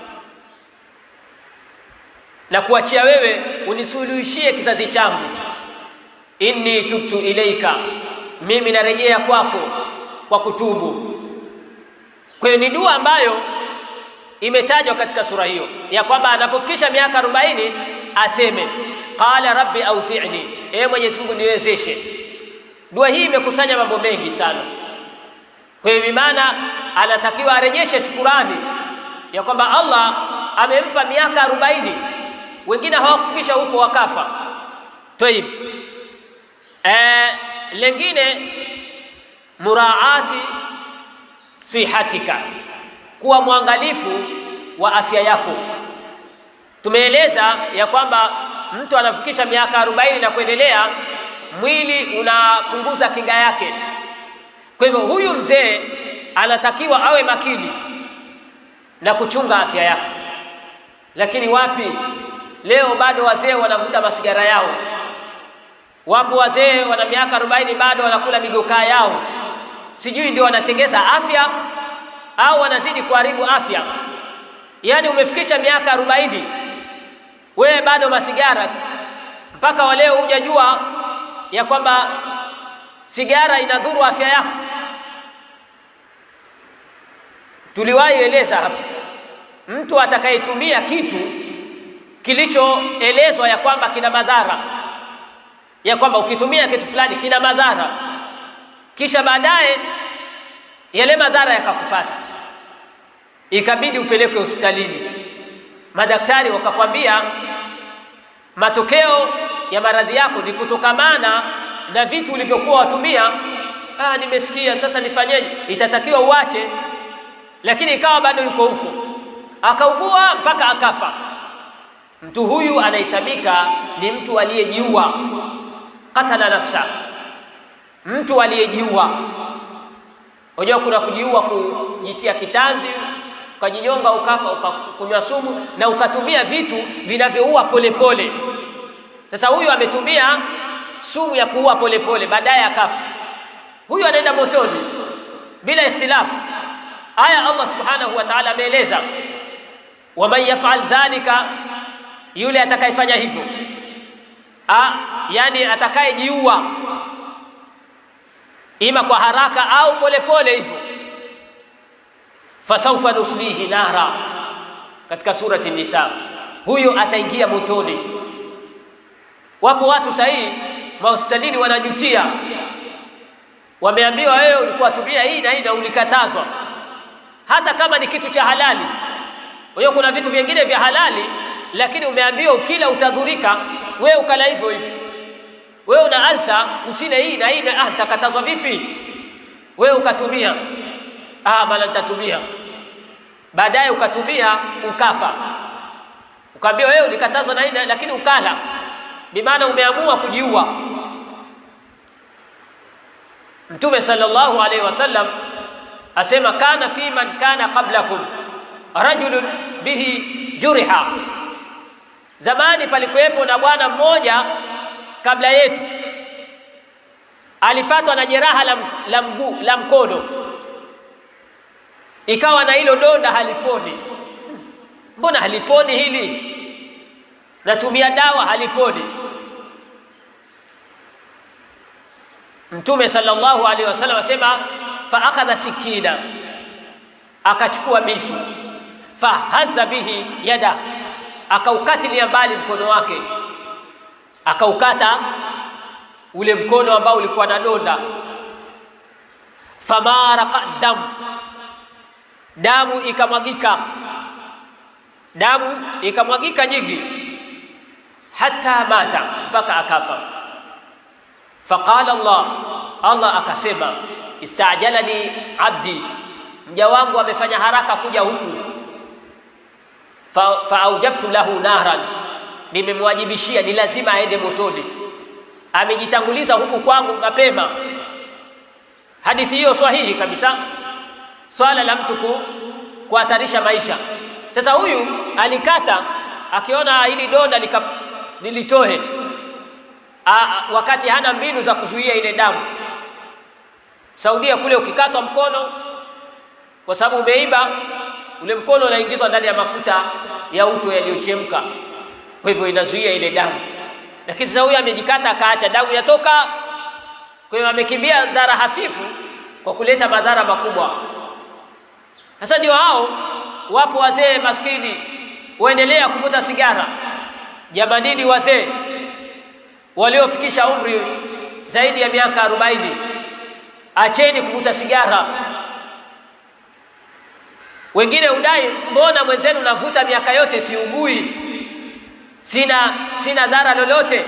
na kuachia wewe unisuluhishie kizazi changu. Inni tubtu ilaika, mimi narejea kwako kwa kutubu. Kwa hiyo ni dua ambayo imetajwa katika sura hiyo ya kwamba anapofikisha miaka 40 aseme qala rabbi auzi'ni, ewe Mwenyezi Mungu niwezeshe Dua hii imekusanya mambo mengi sana. Kwa hiyo maana anatakiwa arejeshe shukurani ya kwamba Allah amempa miaka arobaini, wengine hawakufikisha huko wakafa. Tayib, eh, lengine muraati sihatika, kuwa mwangalifu wa afya yako. Tumeeleza ya kwamba mtu anafikisha miaka arobaini na kuendelea mwili unapunguza kinga yake. Kwa hivyo huyu mzee anatakiwa awe makini na kuchunga afya yake. Lakini wapi, leo bado wazee wanavuta masigara yao. Wapo wazee wana miaka arobaini bado wanakula migokaa yao, sijui ndio wanatengeza afya au wanazidi kuharibu afya. Yaani umefikisha miaka arobaini wewe bado masigara tu, mpaka waleo hujajua ya kwamba sigara inadhuru afya yako. Tuliwahi eleza hapa, mtu atakayetumia kitu kilichoelezwa ya kwamba kina madhara, ya kwamba ukitumia kitu fulani kina madhara, kisha baadaye yale madhara yakakupata, ikabidi upelekwe hospitalini, madaktari wakakwambia matokeo ya maradhi yako ni kutokamana na vitu ulivyokuwa watumia. Ah, nimesikia sasa nifanyeje? Itatakiwa uache, lakini ikawa bado yuko huko, akaugua mpaka akafa. Mtu huyu anahesabika ni mtu aliyejiua, katala nafsa, mtu aliyejiua. Unajua kuna kujiua, kujitia kitanzi, ukajinyonga, ukafa, ukakunywa sumu na ukatumia vitu vinavyoua polepole. Sasa huyu ametumia sumu ya kuua polepole, baadaye akafa. Huyu anaenda motoni bila ikhtilafu. Aya Allah subhanahu wa ta'ala ameeleza, waman yaf'al dhalika yule atakayefanya hivyo, ah, yani atakayejiua ima kwa haraka au polepole hivyo, fasaufa nuslihi nara, katika surati Nisa, huyo ataingia motoni. Wapo watu sahihi mahospitalini wanajutia, wameambiwa wewe ulikuwa tumia hii na hii na ulikatazwa, hata kama ni kitu cha halali. Kwa hiyo kuna vitu vingine vya halali, lakini umeambiwa ukila utadhurika, wewe ukala hivyo hivyo. Wewe una alsa, usile hii na hii na ah, nitakatazwa vipi? Wewe ukatumia, ah, bana nitatumia, baadaye ukatumia ukafa, ukaambiwa wewe ulikatazwa na hii na- lakini ukala, bimaana umeamua kujiua. Mtume sallallahu alaihi wasallam asema kana fi man kana qablakum rajulun bihi juriha, zamani palikuwepo na bwana mmoja kabla yetu alipatwa na jeraha la, la mguu la mkono, ikawa na hilo donda haliponi. Mbona haliponi hili? Natumia dawa haliponi. Mtume sallallahu alaihi wasallam asema fa akhadha sikina, akachukua bisu, fahaza bihi yada, akaukatilia mbali mkono wake, akaukata ule mkono ambao ulikuwa na donda. Famaraqa damu, damu ikamwagika, damu ikamwagika nyingi, hata mata, mpaka akafa. Faqala Allah, Allah akasema istajalani abdi, mja wangu amefanya haraka kuja huku. Fa, faaujabtu lahu nahran, nimemwajibishia ni lazima aende motoni. Amejitanguliza huku kwangu mapema. Hadithi hiyo sahihi kabisa, swala la mtu ku kuhatarisha maisha. Sasa huyu alikata akiona hili donda lika, nilitohe A, wakati hana mbinu za kuzuia ile damu. Saudia kule ukikatwa mkono kwa sababu umeiba, ule mkono unaingizwa ndani ya mafuta ya uto yaliyochemka, kwa hivyo inazuia ile damu. Lakini sasa huyu amejikata akaacha damu yatoka, kwa hiyo amekimbia madhara hafifu kwa kuleta madhara makubwa. Sasa ndio hao wapo wazee maskini waendelea kuvuta sigara. Jamanini wazee waliofikisha umri zaidi ya miaka arobaini, acheni kuvuta sigara. Wengine udai, mbona mwenzenu navuta miaka yote siugui, sina sina dhara lolote.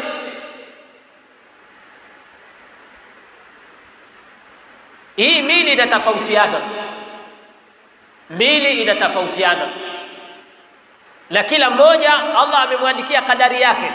Hii mili inatofautiana, mili inatofautiana, na kila mmoja Allah amemwandikia kadari yake.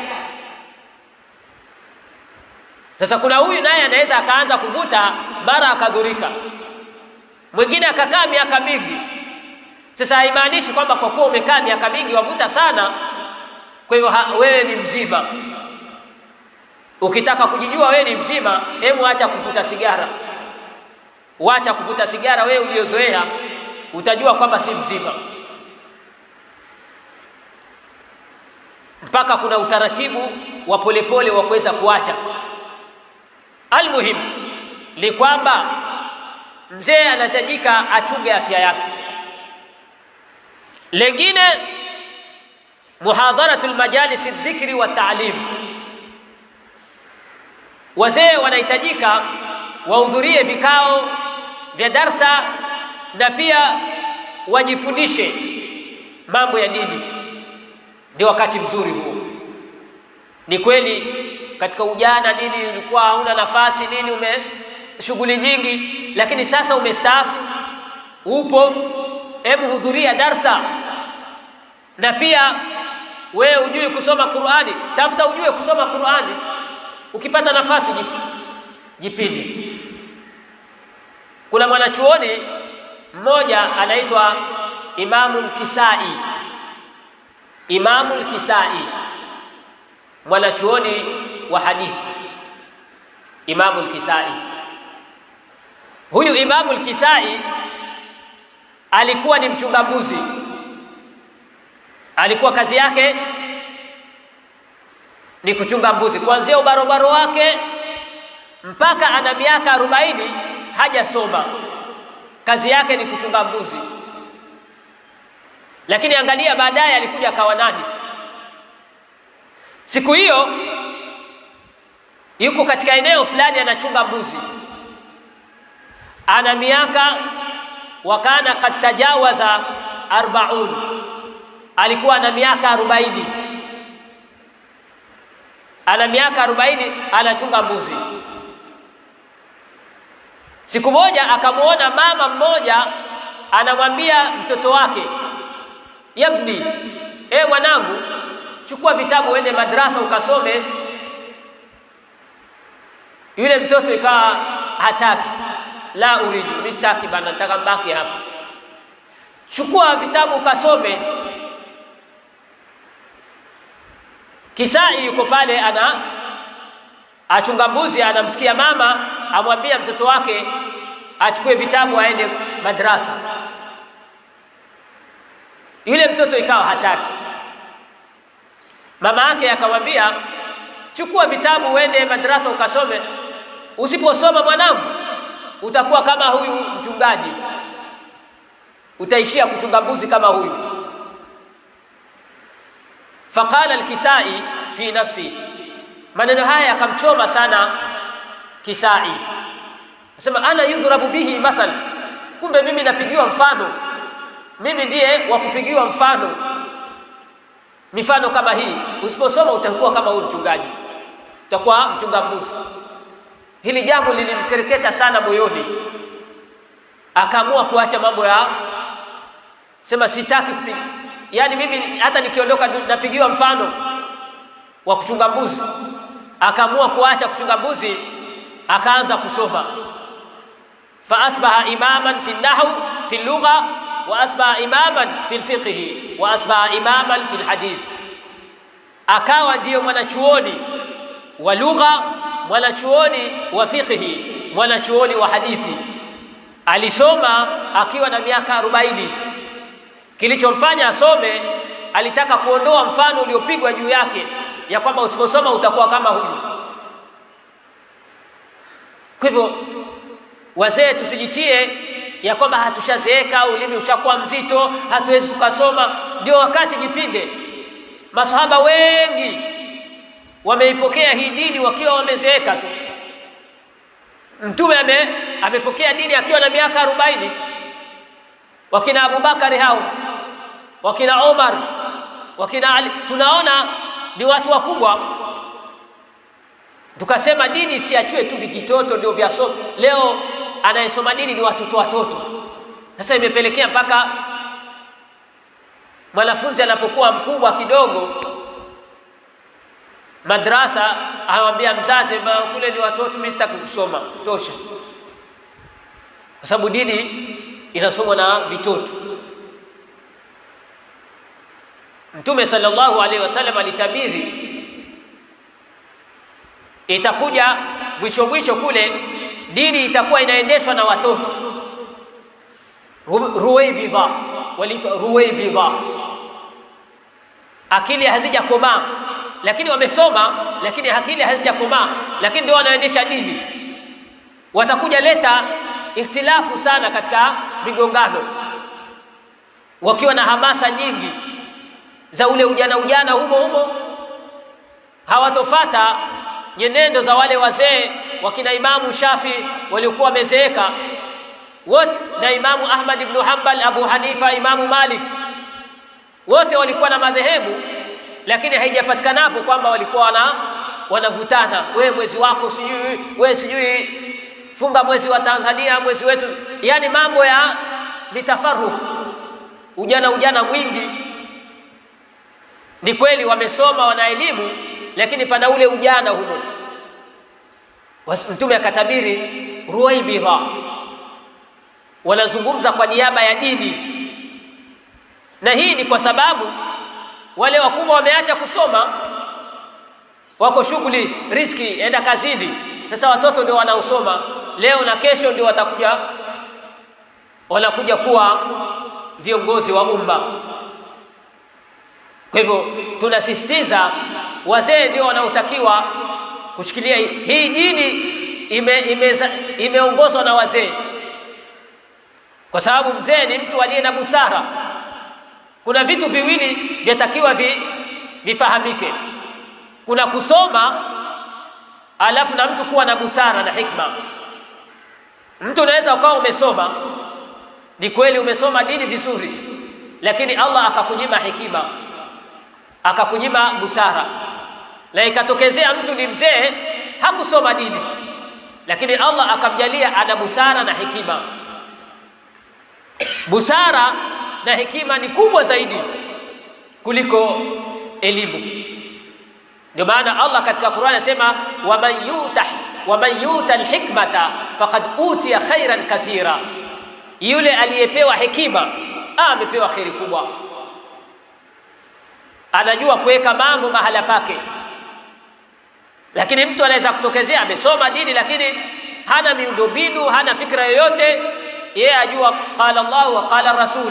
Sasa kuna huyu naye anaweza akaanza kuvuta mara akadhurika, mwingine akakaa miaka mingi. Sasa haimaanishi kwamba kwa kuwa umekaa miaka mingi wavuta sana, kwa hiyo wewe ni mzima. Ukitaka kujijua wewe ni mzima, hebu acha kuvuta sigara, wacha kuvuta sigara. Wewe uliozoea utajua kwamba si mzima, mpaka kuna utaratibu wa polepole wa kuweza kuacha. Almuhim ni kwamba mzee anahitajika achunge afya yake. Lengine, muhadharatul majalisi dhikri wa taalim, wazee wanahitajika wahudhurie vikao vya darsa na pia wajifundishe mambo ya dini. Ndio wakati mzuri huo. Ni kweli katika ujana nini ulikuwa hauna nafasi nini, ume shughuli nyingi, lakini sasa umestaafu, upo, hebu hudhuria darsa. Na pia wewe ujui kusoma Qur'ani, tafuta ujue kusoma Qur'ani. Ukipata nafasi jipinde. Kuna mwanachuoni mmoja anaitwa Imamul Kisai, Imamul Kisai, mwanachuoni wa hadithi Imamu al-Kisai. Huyu Imamu al-Kisai alikuwa ni mchunga mbuzi, alikuwa kazi yake ni kuchunga mbuzi kuanzia ubarobaro wake mpaka ana miaka arobaini hajasoma, kazi yake ni kuchunga mbuzi. Lakini angalia, baadaye alikuja akawa nani? Siku hiyo yuko katika eneo fulani anachunga mbuzi, ana miaka wakana kad tajawaza arbaun, alikuwa na miaka arobaini ana miaka arobaini anachunga mbuzi. Siku moja akamwona mama mmoja anamwambia mtoto wake, yabni, e mwanangu, chukua vitabu uende madrasa ukasome. Yule mtoto ikawa hataki, la uridu, mimi sitaki bana, nataka mbaki hapa. Chukua vitabu ukasome. Kisai yuko pale ana achunga mbuzi, anamsikia mama amwambia mtoto wake achukue vitabu aende madrasa. Yule mtoto ikawa hataki. Mama yake akamwambia, chukua vitabu uende madrasa ukasome. Usiposoma mwanangu, utakuwa kama huyu mchungaji, utaishia kuchunga mbuzi kama huyu. Faqala Alkisai fi nafsi, maneno haya yakamchoma sana Kisai, asema ana yudhrabu bihi mathal, kumbe mimi napigiwa mfano, mimi ndiye wa kupigiwa mfano. Mifano kama hii, usiposoma utakuwa kama huyu mchungaji, utakuwa mchunga mbuzi. Hili jambo lilimkereketa sana moyoni, akaamua kuacha mambo ya sema sitaki kupiga yaani mimi hata nikiondoka napigiwa mfano wa kuchunga mbuzi. Akaamua kuacha kuchunga mbuzi, akaanza kusoma. fa asbaha imaman fi nahw fi lugha wa asbaha imaman fi lfiqhi wa asbaha imaman fi lhadith, akawa ndiyo mwanachuoni wa lugha, mwanachuoni wa fiqhi, mwanachuoni wa hadithi. Alisoma akiwa na miaka arobaini. Kilichomfanya asome, alitaka kuondoa mfano uliopigwa juu yake ya kwamba usiposoma utakuwa kama huyu. Kwa hivyo, wazee tusijitie ya kwamba hatushazeeka, ulimi ushakuwa mzito, hatuwezi tukasoma. Ndio wakati jipinde. Masahaba wengi wameipokea hii dini wakiwa wamezeeka tu. Mtume ame, amepokea dini akiwa na miaka arobaini wakina Abubakari hao wakina Omar wakina Ali, tunaona ni watu wakubwa. Tukasema dini siachiwe tu vijitoto ndio vya somo. Leo anayesoma dini ni watoto watoto. Sasa imepelekea mpaka mwanafunzi anapokuwa mkubwa kidogo, madrasa anamwambia mzazi, kule ni watoto, mimi sitaki kusoma, tosha, kwa sababu dini inasomwa na vitoto. Mtume sallallahu alaihi wasallam alitabiri itakuja mwisho mwisho kule dini itakuwa inaendeshwa na watoto. Ruwaibidha, waliitwa ruwaibidha, akili hazijakomaa, lakini wamesoma, lakini akili hazijakomaa, lakini ndio wanaendesha dini. Watakuja leta ikhtilafu sana katika migongano, wakiwa na hamasa nyingi za ule ujana ujana humo humo, hawatofata nyenendo za wale wazee wakina Imamu Shafi waliokuwa wamezeeka wote, na Imamu Ahmad ibn Hanbal, Abu Hanifa, Imamu Malik, wote walikuwa na madhehebu, lakini haijapatikanapo kwamba walikuwa wana wanavutana, wewe mwezi wako sijui, wewe sijui funga mwezi wa Tanzania, mwezi wetu, yani mambo ya mitafaruku, ujana ujana mwingi. Ni kweli wamesoma, wana elimu, lakini pana ule ujana humo. Mtume akatabiri ruwaibidha, wanazungumza kwa niaba ya dini, na hii ni kwa sababu wale wakubwa wameacha kusoma, wako shughuli, riski, enda kazini. Sasa watoto ndio wanaosoma leo na kesho, ndio watakuja wanakuja kuwa viongozi wa umma. Kwa hivyo tunasisitiza wazee ndio wanaotakiwa kushikilia hii hii dini ime, imeza- imeongozwa na wazee, kwa sababu mzee ni mtu aliye na busara. Kuna vitu viwili vyatakiwa vi, vifahamike, kuna kusoma alafu na mtu kuwa na busara na hikma. Mtu unaweza ukawa umesoma, ni kweli umesoma dini vizuri, lakini Allah akakunyima hekima, akakunyima busara, na ikatokezea mtu ni mzee hakusoma dini, lakini Allah akamjalia ana busara na hekima. Busara na hekima ni kubwa zaidi kuliko elimu. Ndio maana Allah katika Qur'an anasema waman yuta waman yuta alhikmata faqad utiya khairan kathira, yule aliyepewa hekima ah, amepewa kheri kubwa, anajua kuweka mambo mahala pake. Lakini mtu anaweza kutokezea amesoma dini lakini hana miundombinu, hana fikra yoyote, yeye ajua qala Allah wa qala Rasul.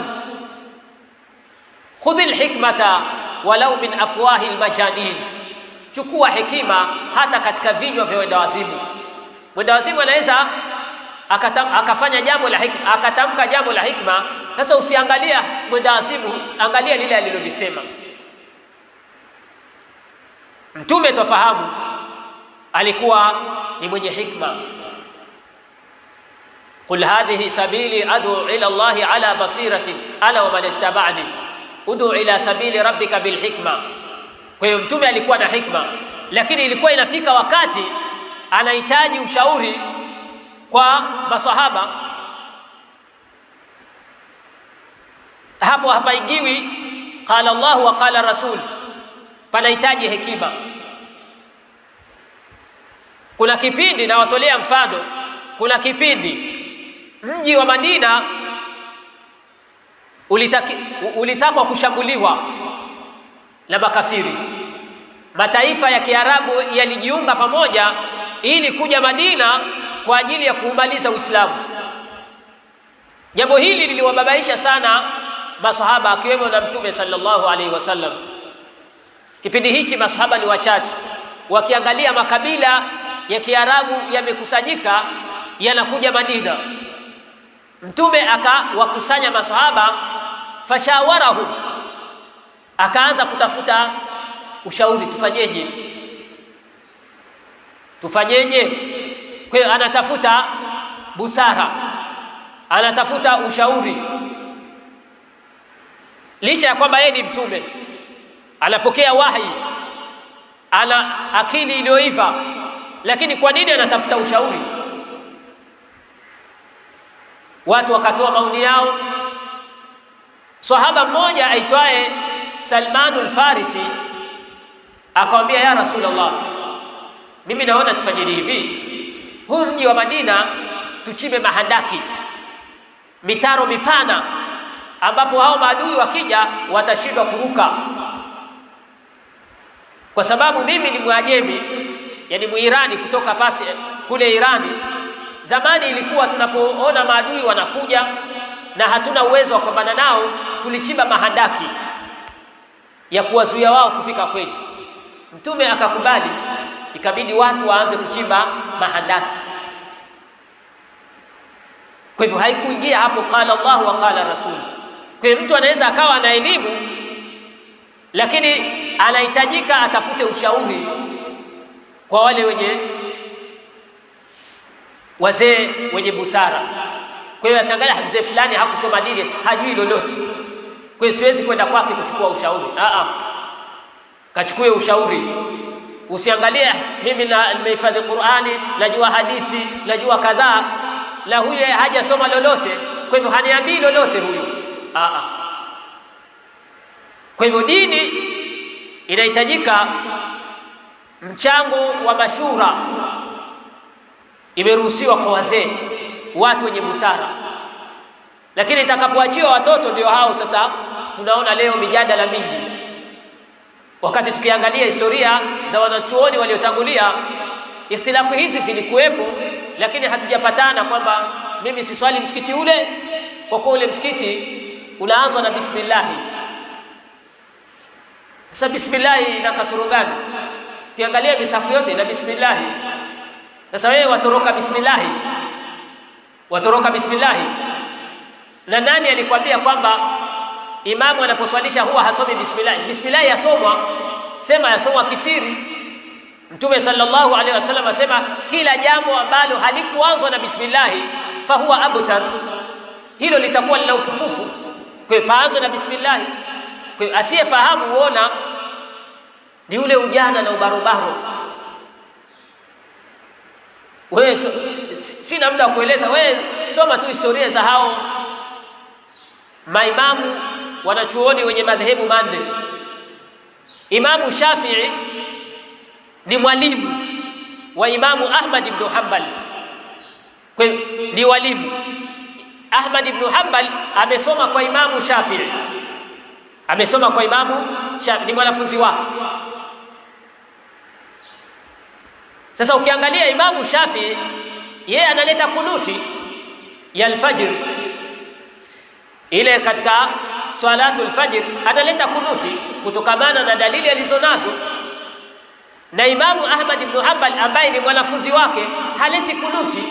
Khudhi lhikmata walau min afwahi lmajanin chukua hekima hata katika vinywa vya wendawazimu. Mwendawazimu anaweza akatam, akafanya jambo la hikma, akatamka jambo la hikma. Sasa usiangalia mwendawazimu, angalia lile alilolisema Mtume. Twafahamu alikuwa ni mwenye hikma. Qul hadhihi sabili adu ila Allahi ala basiratin ana wa man ittaba'ani udu ila sabili rabbika bilhikma kwa hiyo mtume alikuwa na hikma, lakini ilikuwa inafika wakati anahitaji ushauri kwa masahaba. Hapo hapaingiwi qala Allah wa qala Rasul, panahitaji hekima. Kuna kipindi nawatolea mfano, kuna kipindi mji wa Madina ulitaki, ulitakwa kushambuliwa na makafiri. Mataifa ya Kiarabu yalijiunga pamoja ili kuja Madina kwa ajili ya kuumaliza Uislamu. Jambo hili liliwababaisha sana masahaba akiwemo na Mtume sallallahu alaihi wasallam. Kipindi hichi masahaba ni wachache, wakiangalia makabila ya Kiarabu yamekusanyika yanakuja Madina. Mtume akawakusanya masahaba, fashawarahum akaanza kutafuta ushauri, tufanyeje? Tufanyeje? Kwa hiyo anatafuta busara, anatafuta ushauri, licha ya kwamba yeye ni mtume, anapokea wahi, ana akili iliyoiva, lakini kwa nini anatafuta ushauri? Watu wakatoa maoni yao. Sahaba mmoja aitwaye Salmanu al-Farisi akamwambia, ya Rasulullah, mimi naona tufanye hivi, huu mji wa Madina tuchimbe mahandaki, mitaro mipana, ambapo hao maadui wakija watashindwa kuruka, kwa sababu mimi ni Mwajemi, yani Muirani kutoka pasi kule Irani. Zamani ilikuwa tunapoona maadui wanakuja na hatuna uwezo wa kupambana nao, tulichimba mahandaki ya kuwazuia wao kufika kwetu. Mtume akakubali, ikabidi watu waanze kuchimba mahandaki. Kwa hivyo haikuingia hapo qala Allah wa qala Rasul. Kwa hiyo mtu anaweza akawa na elimu, lakini anahitajika atafute ushauri kwa wale wenye wazee wenye busara. Kwa hiyo asiangalia mzee fulani hakusoma dini, hajui lolote kwa hiyo siwezi kwenda kwake kuchukua ushauri. Aa, kachukue ushauri. Usiangalie mimi na nimehifadhi Qur'ani, najua hadithi, najua kadhaa, na huyu hajasoma lolote, kwa hivyo haniambii lolote huyu. Aa, kwa hivyo dini inahitajika mchango wa mashura, imeruhusiwa kwa wazee, watu wenye busara lakini itakapoachiwa watoto ndio hao sasa tunaona leo mijadala mingi, wakati tukiangalia historia za wanachuoni waliotangulia, ikhtilafu hizi zilikuwepo, lakini hatujapatana kwamba mimi siswali msikiti ule kwa kuwa ule msikiti unaanzwa na bismillahi. Sasa bismillahi ina kasoro gani? Ukiangalia misafu yote ina bismillah. Sasa wewe watoroka bismillah, watoroka bismillah. Na nani alikwambia kwamba imamu anaposwalisha huwa hasomi bismillah? Bismillah yasomwa, sema yasomwa kisiri. Mtume sallallahu alaihi wasallam asema kila jambo ambalo halikuanzwa na bismillah fahuwa abtar, hilo litakuwa lina upungufu. Kwa hiyo paanzwe na bismillah. Kwa hiyo asiyefahamu huona ni ule ujana na ubarobaro. Wewe so, sina muda wa kueleza, wewe soma tu historia za hao maimamu wanachuoni wenye madhehebu manne. Imamu Shafii ni mwalimu wa Imamu Ahmad ibn Hanbal, kwa hiyo ni walimu. Ahmad ibn Hanbal amesoma kwa Imamu Shafii, amesoma kwa Imamu Shafii, ni mwanafunzi wake. Sasa ukiangalia Imamu Shafii yeye analeta kunuti ya alfajr ile katika swalatul fajr analeta kunuti kutokamana na dalili alizonazo, na Imamu Ahmad ibn Hanbal ambaye ni mwanafunzi wake haleti kunuti.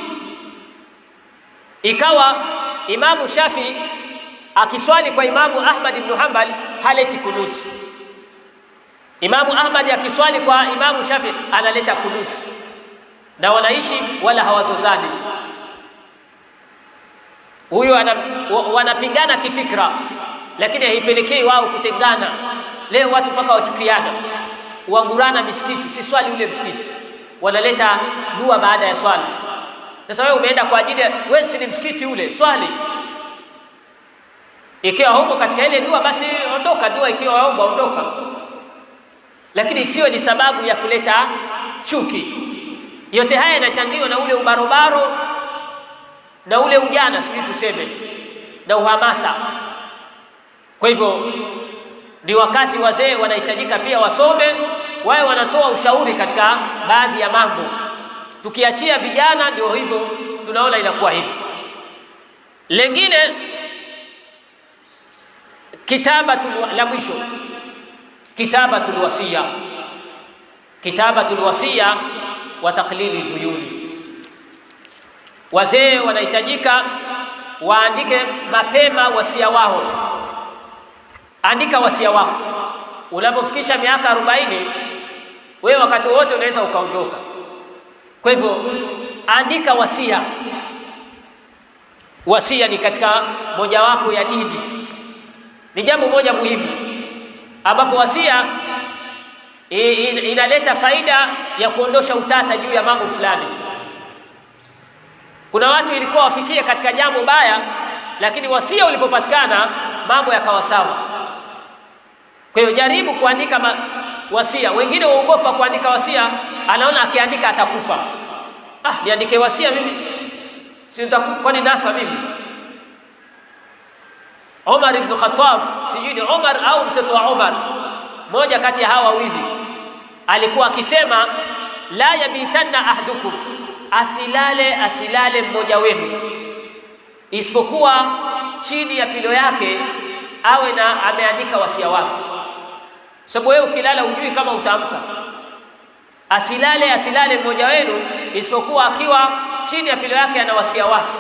Ikawa Imamu Shafi akiswali kwa Imamu Ahmad ibn Hanbal haleti kunuti. Imamu Ahmad akiswali kwa Imamu Shafi analeta kunuti, na wanaishi wala hawazozani huyo wanapingana kifikra, lakini haipelekei wao kutengana. Leo watu mpaka wachukiana, wagurana misikiti, si swali ule msikiti, wanaleta dua baada ya swali. Sasa wewe umeenda kwa ajili ya wewe, si ni msikiti ule, swali. Ikiwa huko katika ile dua, basi ondoka dua, ikiwa waomba ondoka, lakini isiwe ni sababu ya kuleta chuki. Yote haya yanachangiwa na ule ubarobaro na ule ujana sijui tuseme na uhamasa. Kwa hivyo ni wakati wazee wanahitajika pia wasome, wawe wanatoa ushauri katika baadhi ya mambo. Tukiachia vijana, ndio hivyo tunaona inakuwa hivi. Lengine kitabatul la mwisho, kitabatul wasiya, kitabatul wasiya wa taqlili duyuni Wazee wanahitajika waandike mapema wasia wao. Andika wasia wako. Unapofikisha miaka arobaini, wewe wakati wote unaweza ukaondoka. Kwa hivyo andika wasia. Wasia ni katika mojawapo ya dini, ni jambo moja muhimu, ambapo wasia inaleta faida ya kuondosha utata juu ya mambo fulani. Kuna watu ilikuwa wafikie katika jambo baya, lakini wasia ulipopatikana mambo yakawa sawa. Kwa hiyo jaribu kuandika ma, wasia. Wengine waogopa kuandika wasia, anaona akiandika atakufa. Ah, niandike wasia mimi, si kwani nafa mimi? Omar ibn Khattab, sijui ni Omar au mtoto wa Omar, moja kati ya hawa wawili, alikuwa akisema la yabitanna ahdukum asilale asilale mmoja wenu isipokuwa chini ya pilo yake awe na ameandika wasia wake, sababu wewe ukilala hujui kama utaamka. Asilale asilale mmoja wenu isipokuwa akiwa chini ya pilo yake ana wasia wake.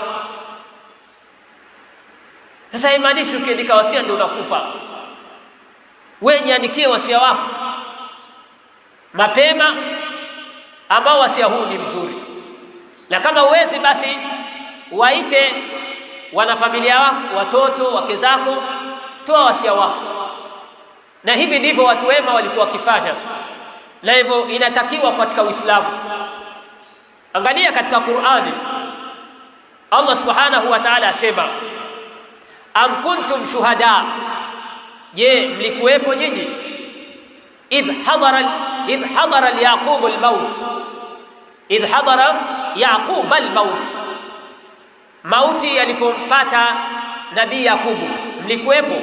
Sasa haimaanishi ukiandika wasia ndio unakufa. Wewe jiandikie wasia wako mapema, ambao wasia huu ni mzuri na kama uwezi basi waite wanafamilia wako, watoto, wake zako, toa wasia wako. Na hivi ndivyo watu wema walikuwa wakifanya, na hivyo inatakiwa katika Uislamu. Angalia katika Qur'ani, Allah subhanahu wa ta'ala asema, am kuntum shuhada, je, mlikuwepo nyinyi idh hadara idh hadara yaqub almaut idh hadara Yaqub almaut, mauti yalipompata nabii Yakubu, mlikuwepo?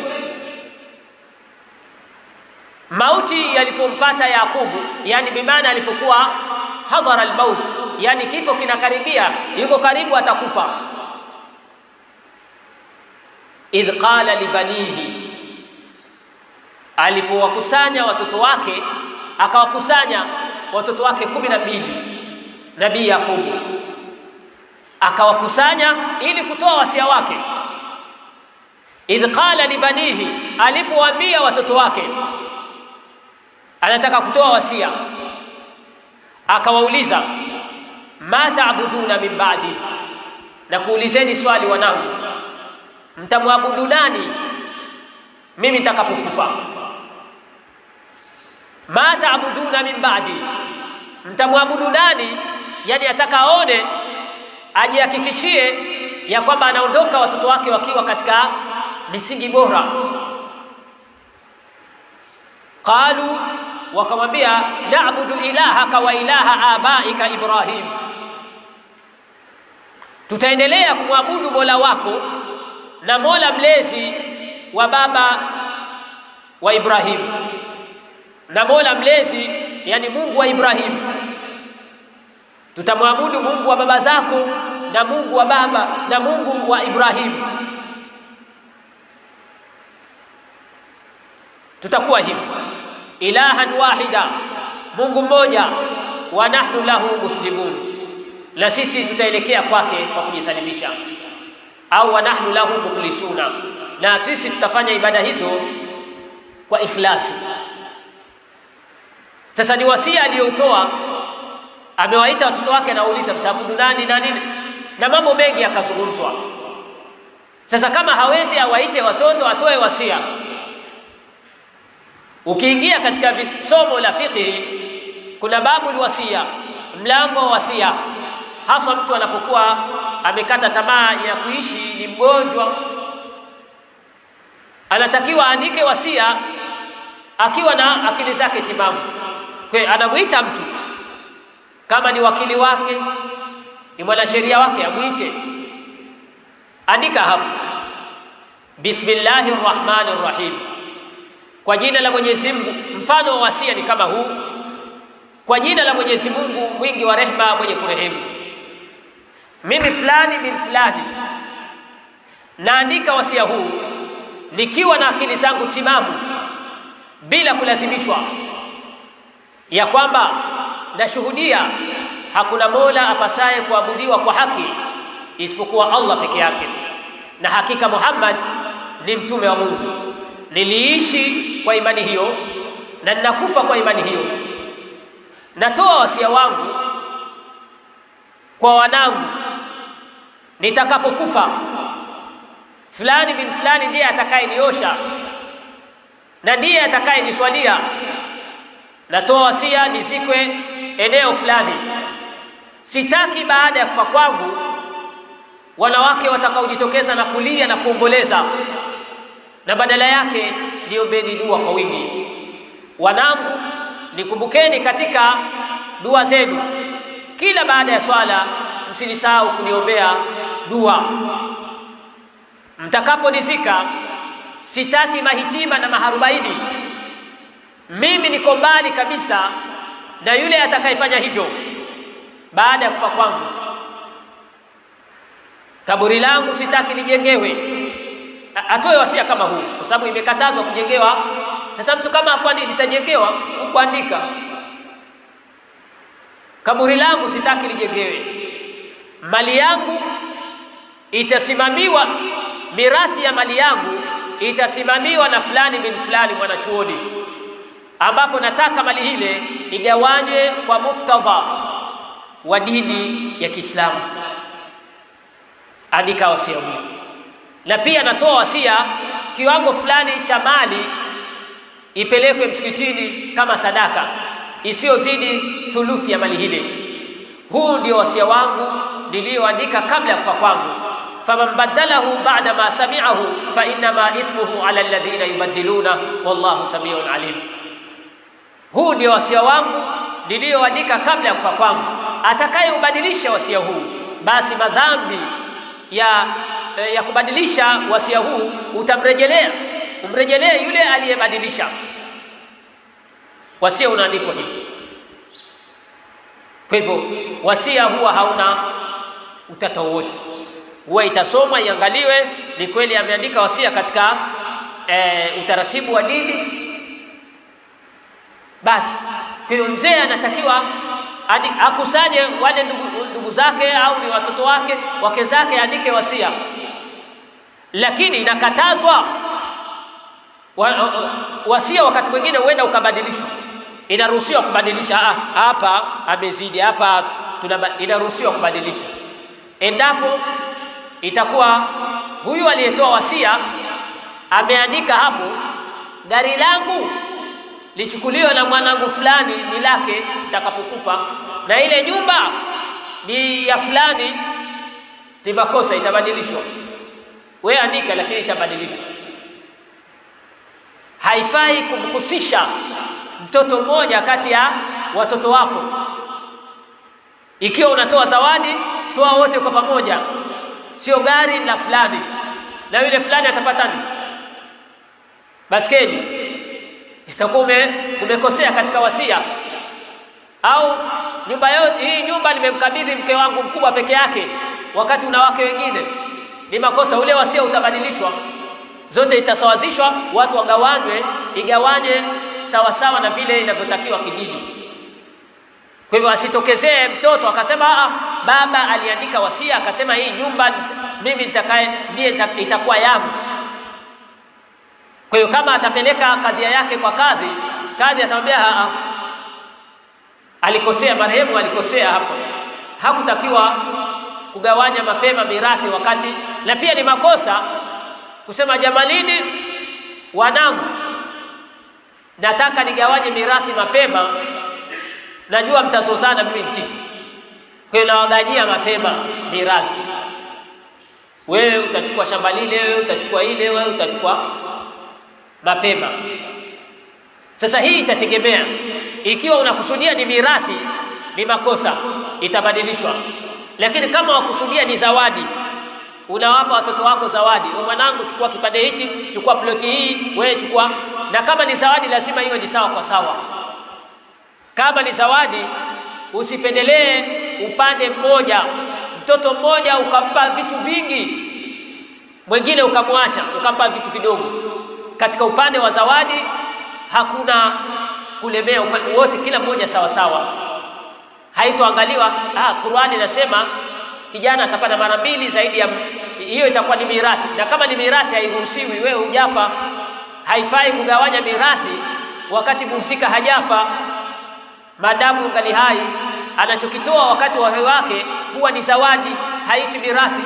Mauti yalipompata Yakubu, yani bimaana alipokuwa hadhara almaut, yani kifo kinakaribia, yuko karibu atakufa. Idh qala libanihi, alipowakusanya watoto wake akawakusanya watoto wake kumi na mbili Nabii Yakubu akawakusanya ili kutoa wasia wake. Idh qala libanihi, alipowaambia watoto wake anataka kutoa wasia, akawauliza ma taabuduna min ba'di, na kuulizeni swali wanangu, mtamwabudu nani mimi nitakapokufa? ma taabuduna min ba'di, mtamwabudu nani? Yani ataka aone ajihakikishie ya kwamba anaondoka watoto wake wakiwa katika misingi bora. Qalu, wakamwambia na'budu ilahaka wa ilaha abaika Ibrahim, tutaendelea kumwabudu mola wako na mola mlezi wa baba wa Ibrahim na mola mlezi, yani Mungu wa Ibrahim tutamwabudu Mungu wa baba zako na Mungu wa baba na Mungu wa Ibrahim. Tutakuwa hivi ilahan wahida, Mungu mmoja, wa nahnu lahu muslimun, na sisi tutaelekea kwake kwa kujisalimisha, au wa nahnu lahu mukhlisuna, na sisi tutafanya ibada hizo kwa ikhlasi. Sasa ni wasia aliyoutoa amewaita watoto wake, anawauliza mtaabudu nani na nini, na mambo mengi yakazungumzwa. Sasa kama hawezi awaite watoto, atoe wasia. Ukiingia katika somo la fiqhi, kuna babu wasia, mlango wa wasia, haswa mtu anapokuwa amekata tamaa ya kuishi, ni mgonjwa, anatakiwa aandike wasia akiwa na akili zake timamu. Kwa hiyo anamwita mtu kama ni wakili wake, ni mwanasheria wake, amwite, andika hapo, bismillahir rahmanir rahim, kwa jina la Mwenyezi Mungu. Mfano wa wasia ni kama huu, kwa jina la Mwenyezi Mungu mwingi wa rehema, mwenye kurehemu. Mimi fulani bin fulani naandika wasia huu nikiwa na akili zangu timamu, bila kulazimishwa, ya kwamba nashuhudia hakuna mola apasaye kuabudiwa kwa haki isipokuwa Allah peke yake, na hakika Muhammad ni mtume wa Mungu. Niliishi kwa imani hiyo na ninakufa kwa imani hiyo. Natoa wasia wangu kwa wanangu, nitakapokufa fulani bin fulani ndiye atakayeniosha na ndiye atakayeniswalia. Natoa wasia nizikwe eneo fulani. Sitaki baada ya kufa kwangu wanawake watakaojitokeza na kulia na kuomboleza, na badala yake niombeni dua kwa wingi. Wanangu, nikumbukeni katika dua zenu kila baada ya swala, msinisahau kuniombea dua. Mtakaponizika sitaki mahitima na maharubaini. Mimi niko mbali kabisa na yule atakayefanya hivyo baada ya kufa kwangu. Kaburi langu sitaki lijengewe. Atoe wasia kama huu, kwa sababu imekatazwa kujengewa. Sasa mtu kama kwani litajengewa kuandika, kaburi langu sitaki lijengewe, mali yangu itasimamiwa, mirathi ya mali yangu itasimamiwa na fulani bin fulani mwanachuoni, ambapo nataka mali ile igawanywe kwa muktadha wa dini ya Kiislamu. Andika wasia huu, na pia natoa wasia kiwango fulani cha mali ipelekwe msikitini kama sadaka isiyozidi thuluthi ya mali ile. Huu ndio wasia wangu niliyoandika kabla ya kufa kwangu. faman badalahu ba'da ma sami'ahu fa innama ithmuhu ala alladhina yubaddiluna wallahu samiun alim. Huu ndio wasia wangu niliyoandika kabla ya kufa kwangu. Atakayeubadilisha wasia huu, basi madhambi ya, ya kubadilisha wasia huu utamrejelea, umrejelee yule aliyebadilisha. Wasia unaandikwa hivi. Kwa hivyo wasia huwa hauna utata wowote, huwa itasomwa iangaliwe, ni kweli ameandika wasia katika e, utaratibu wa dini. Basi Kwa hiyo mzee anatakiwa adi- akusanye wale ndugu, ndugu zake au ni watoto wake wake zake, aandike wasia, lakini inakatazwa wa, wa- wasia wakati mwingine huenda ukabadilishwa. Inaruhusiwa kubadilisha, ah, hapa amezidi, hapa tunaba, inaruhusiwa kubadilisha endapo itakuwa huyu aliyetoa wasia ameandika hapo, gari langu lichukuliwe na mwanangu fulani, ni lake nitakapokufa, na ile nyumba ni ya fulani, ni makosa, itabadilishwa. We andika, lakini itabadilishwa. Haifai kumhusisha mtoto mmoja kati ya watoto wako. Ikiwa unatoa zawadi, toa wote kwa pamoja, sio gari la fulani na yule fulani atapata nini? Baskeli. Itakuwa ume, umekosea katika wasia. Au nyumba yote hii, nyumba nimemkabidhi mke wangu mkubwa peke yake, wakati una wake wengine, ni makosa. Ule wasia utabadilishwa, zote itasawazishwa, watu wagawanywe, igawanywe sawasawa na vile inavyotakiwa kidini. Kwa hivyo asitokezee mtoto akasema ah, baba aliandika wasia akasema hii nyumba mimi nitakaye ndiye nita- itakuwa yangu. Kwa hiyo kama atapeleka kadhia yake kwa kadhi, kadhi atamwambia ah, ah, alikosea, marehemu alikosea hapo, hakutakiwa kugawanya mapema mirathi wakati, na pia ni makosa kusema jamalini, wanangu, nataka nigawanye mirathi mapema najua mtazozana mimi nikifa, kwa hiyo nawaganyia mapema mirathi. Wewe utachukua shamba lile, wewe utachukua ile, wewe utachukua mapema. Sasa hii itategemea, ikiwa unakusudia ni mirathi, ni makosa, itabadilishwa. Lakini kama wakusudia ni zawadi, unawapa watoto wako zawadi, "Wewe mwanangu, chukua kipande hichi, chukua ploti hii, wewe chukua. Na kama ni zawadi, lazima iwe ni sawa kwa sawa. Kama ni zawadi, usipendelee upande mmoja, mtoto mmoja ukampa vitu vingi, mwingine ukamwacha ukampa vitu kidogo. Katika upande wa zawadi hakuna kulemea upande wote, kila mmoja sawa sawa. Haitoangaliwa ah, Qur'ani inasema kijana atapata mara mbili zaidi ya hiyo, itakuwa ni mirathi, na kama ni mirathi hairuhusiwi, wewe hujafa. Haifai kugawanya mirathi wakati mhusika hajafa maadamu ungali hai, anachokitoa wakati wa uhai wake huwa ni zawadi, haiti mirathi.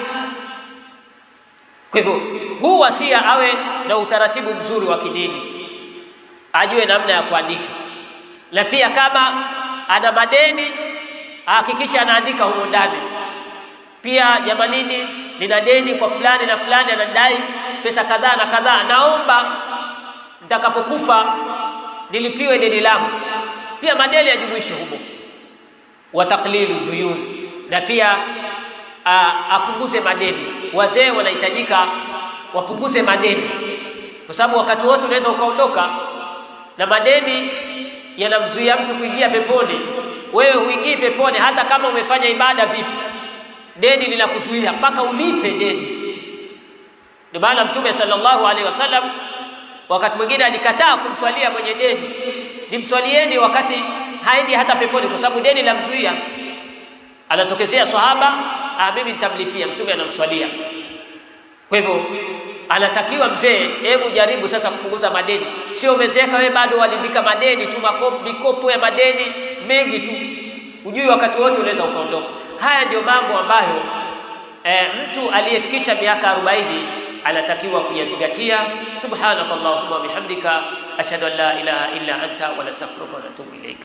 Kwa hivyo huu wasia awe na utaratibu mzuri wa kidini, ajue namna ya kuandika, na pia kama ana madeni ahakikisha anaandika humo ndani. Pia jamanini, nina deni kwa fulani na fulani, anadai pesa kadhaa na kadhaa, naomba nitakapokufa nilipiwe deni langu pia madeni yajumuishe humo, wa taqlilu duyun, na pia a, apunguze madeni. Wazee wanahitajika wapunguze madeni, kwa sababu wakati wote unaweza ukaondoka na madeni yanamzuia mtu kuingia peponi. Wewe huingii peponi hata kama umefanya ibada vipi, deni linakuzuia mpaka ulipe deni. Ndio maana Mtume sallallahu alaihi wasallam wakati mwingine alikataa kumswalia mwenye deni nimswalieni wakati haendi hata peponi, kwa sababu deni lamzuia. Anatokezea sahaba, ah, mimi nitamlipia. Mtume anamswalia. Kwa hivyo anatakiwa mzee, hebu jaribu sasa kupunguza madeni. Sio umezeeka wewe bado walibika madeni tu, makopo, mikopo ya madeni mengi tu, hujui wakati wote unaweza ukaondoka. Haya ndio mambo ambayo e, mtu aliyefikisha miaka arobaini anatakiwa kuyazingatia. Subhanakallahumma wa bihamdika ashhadu an la ilaha illa anta wa nastaghfiruka wa natubu ilaik.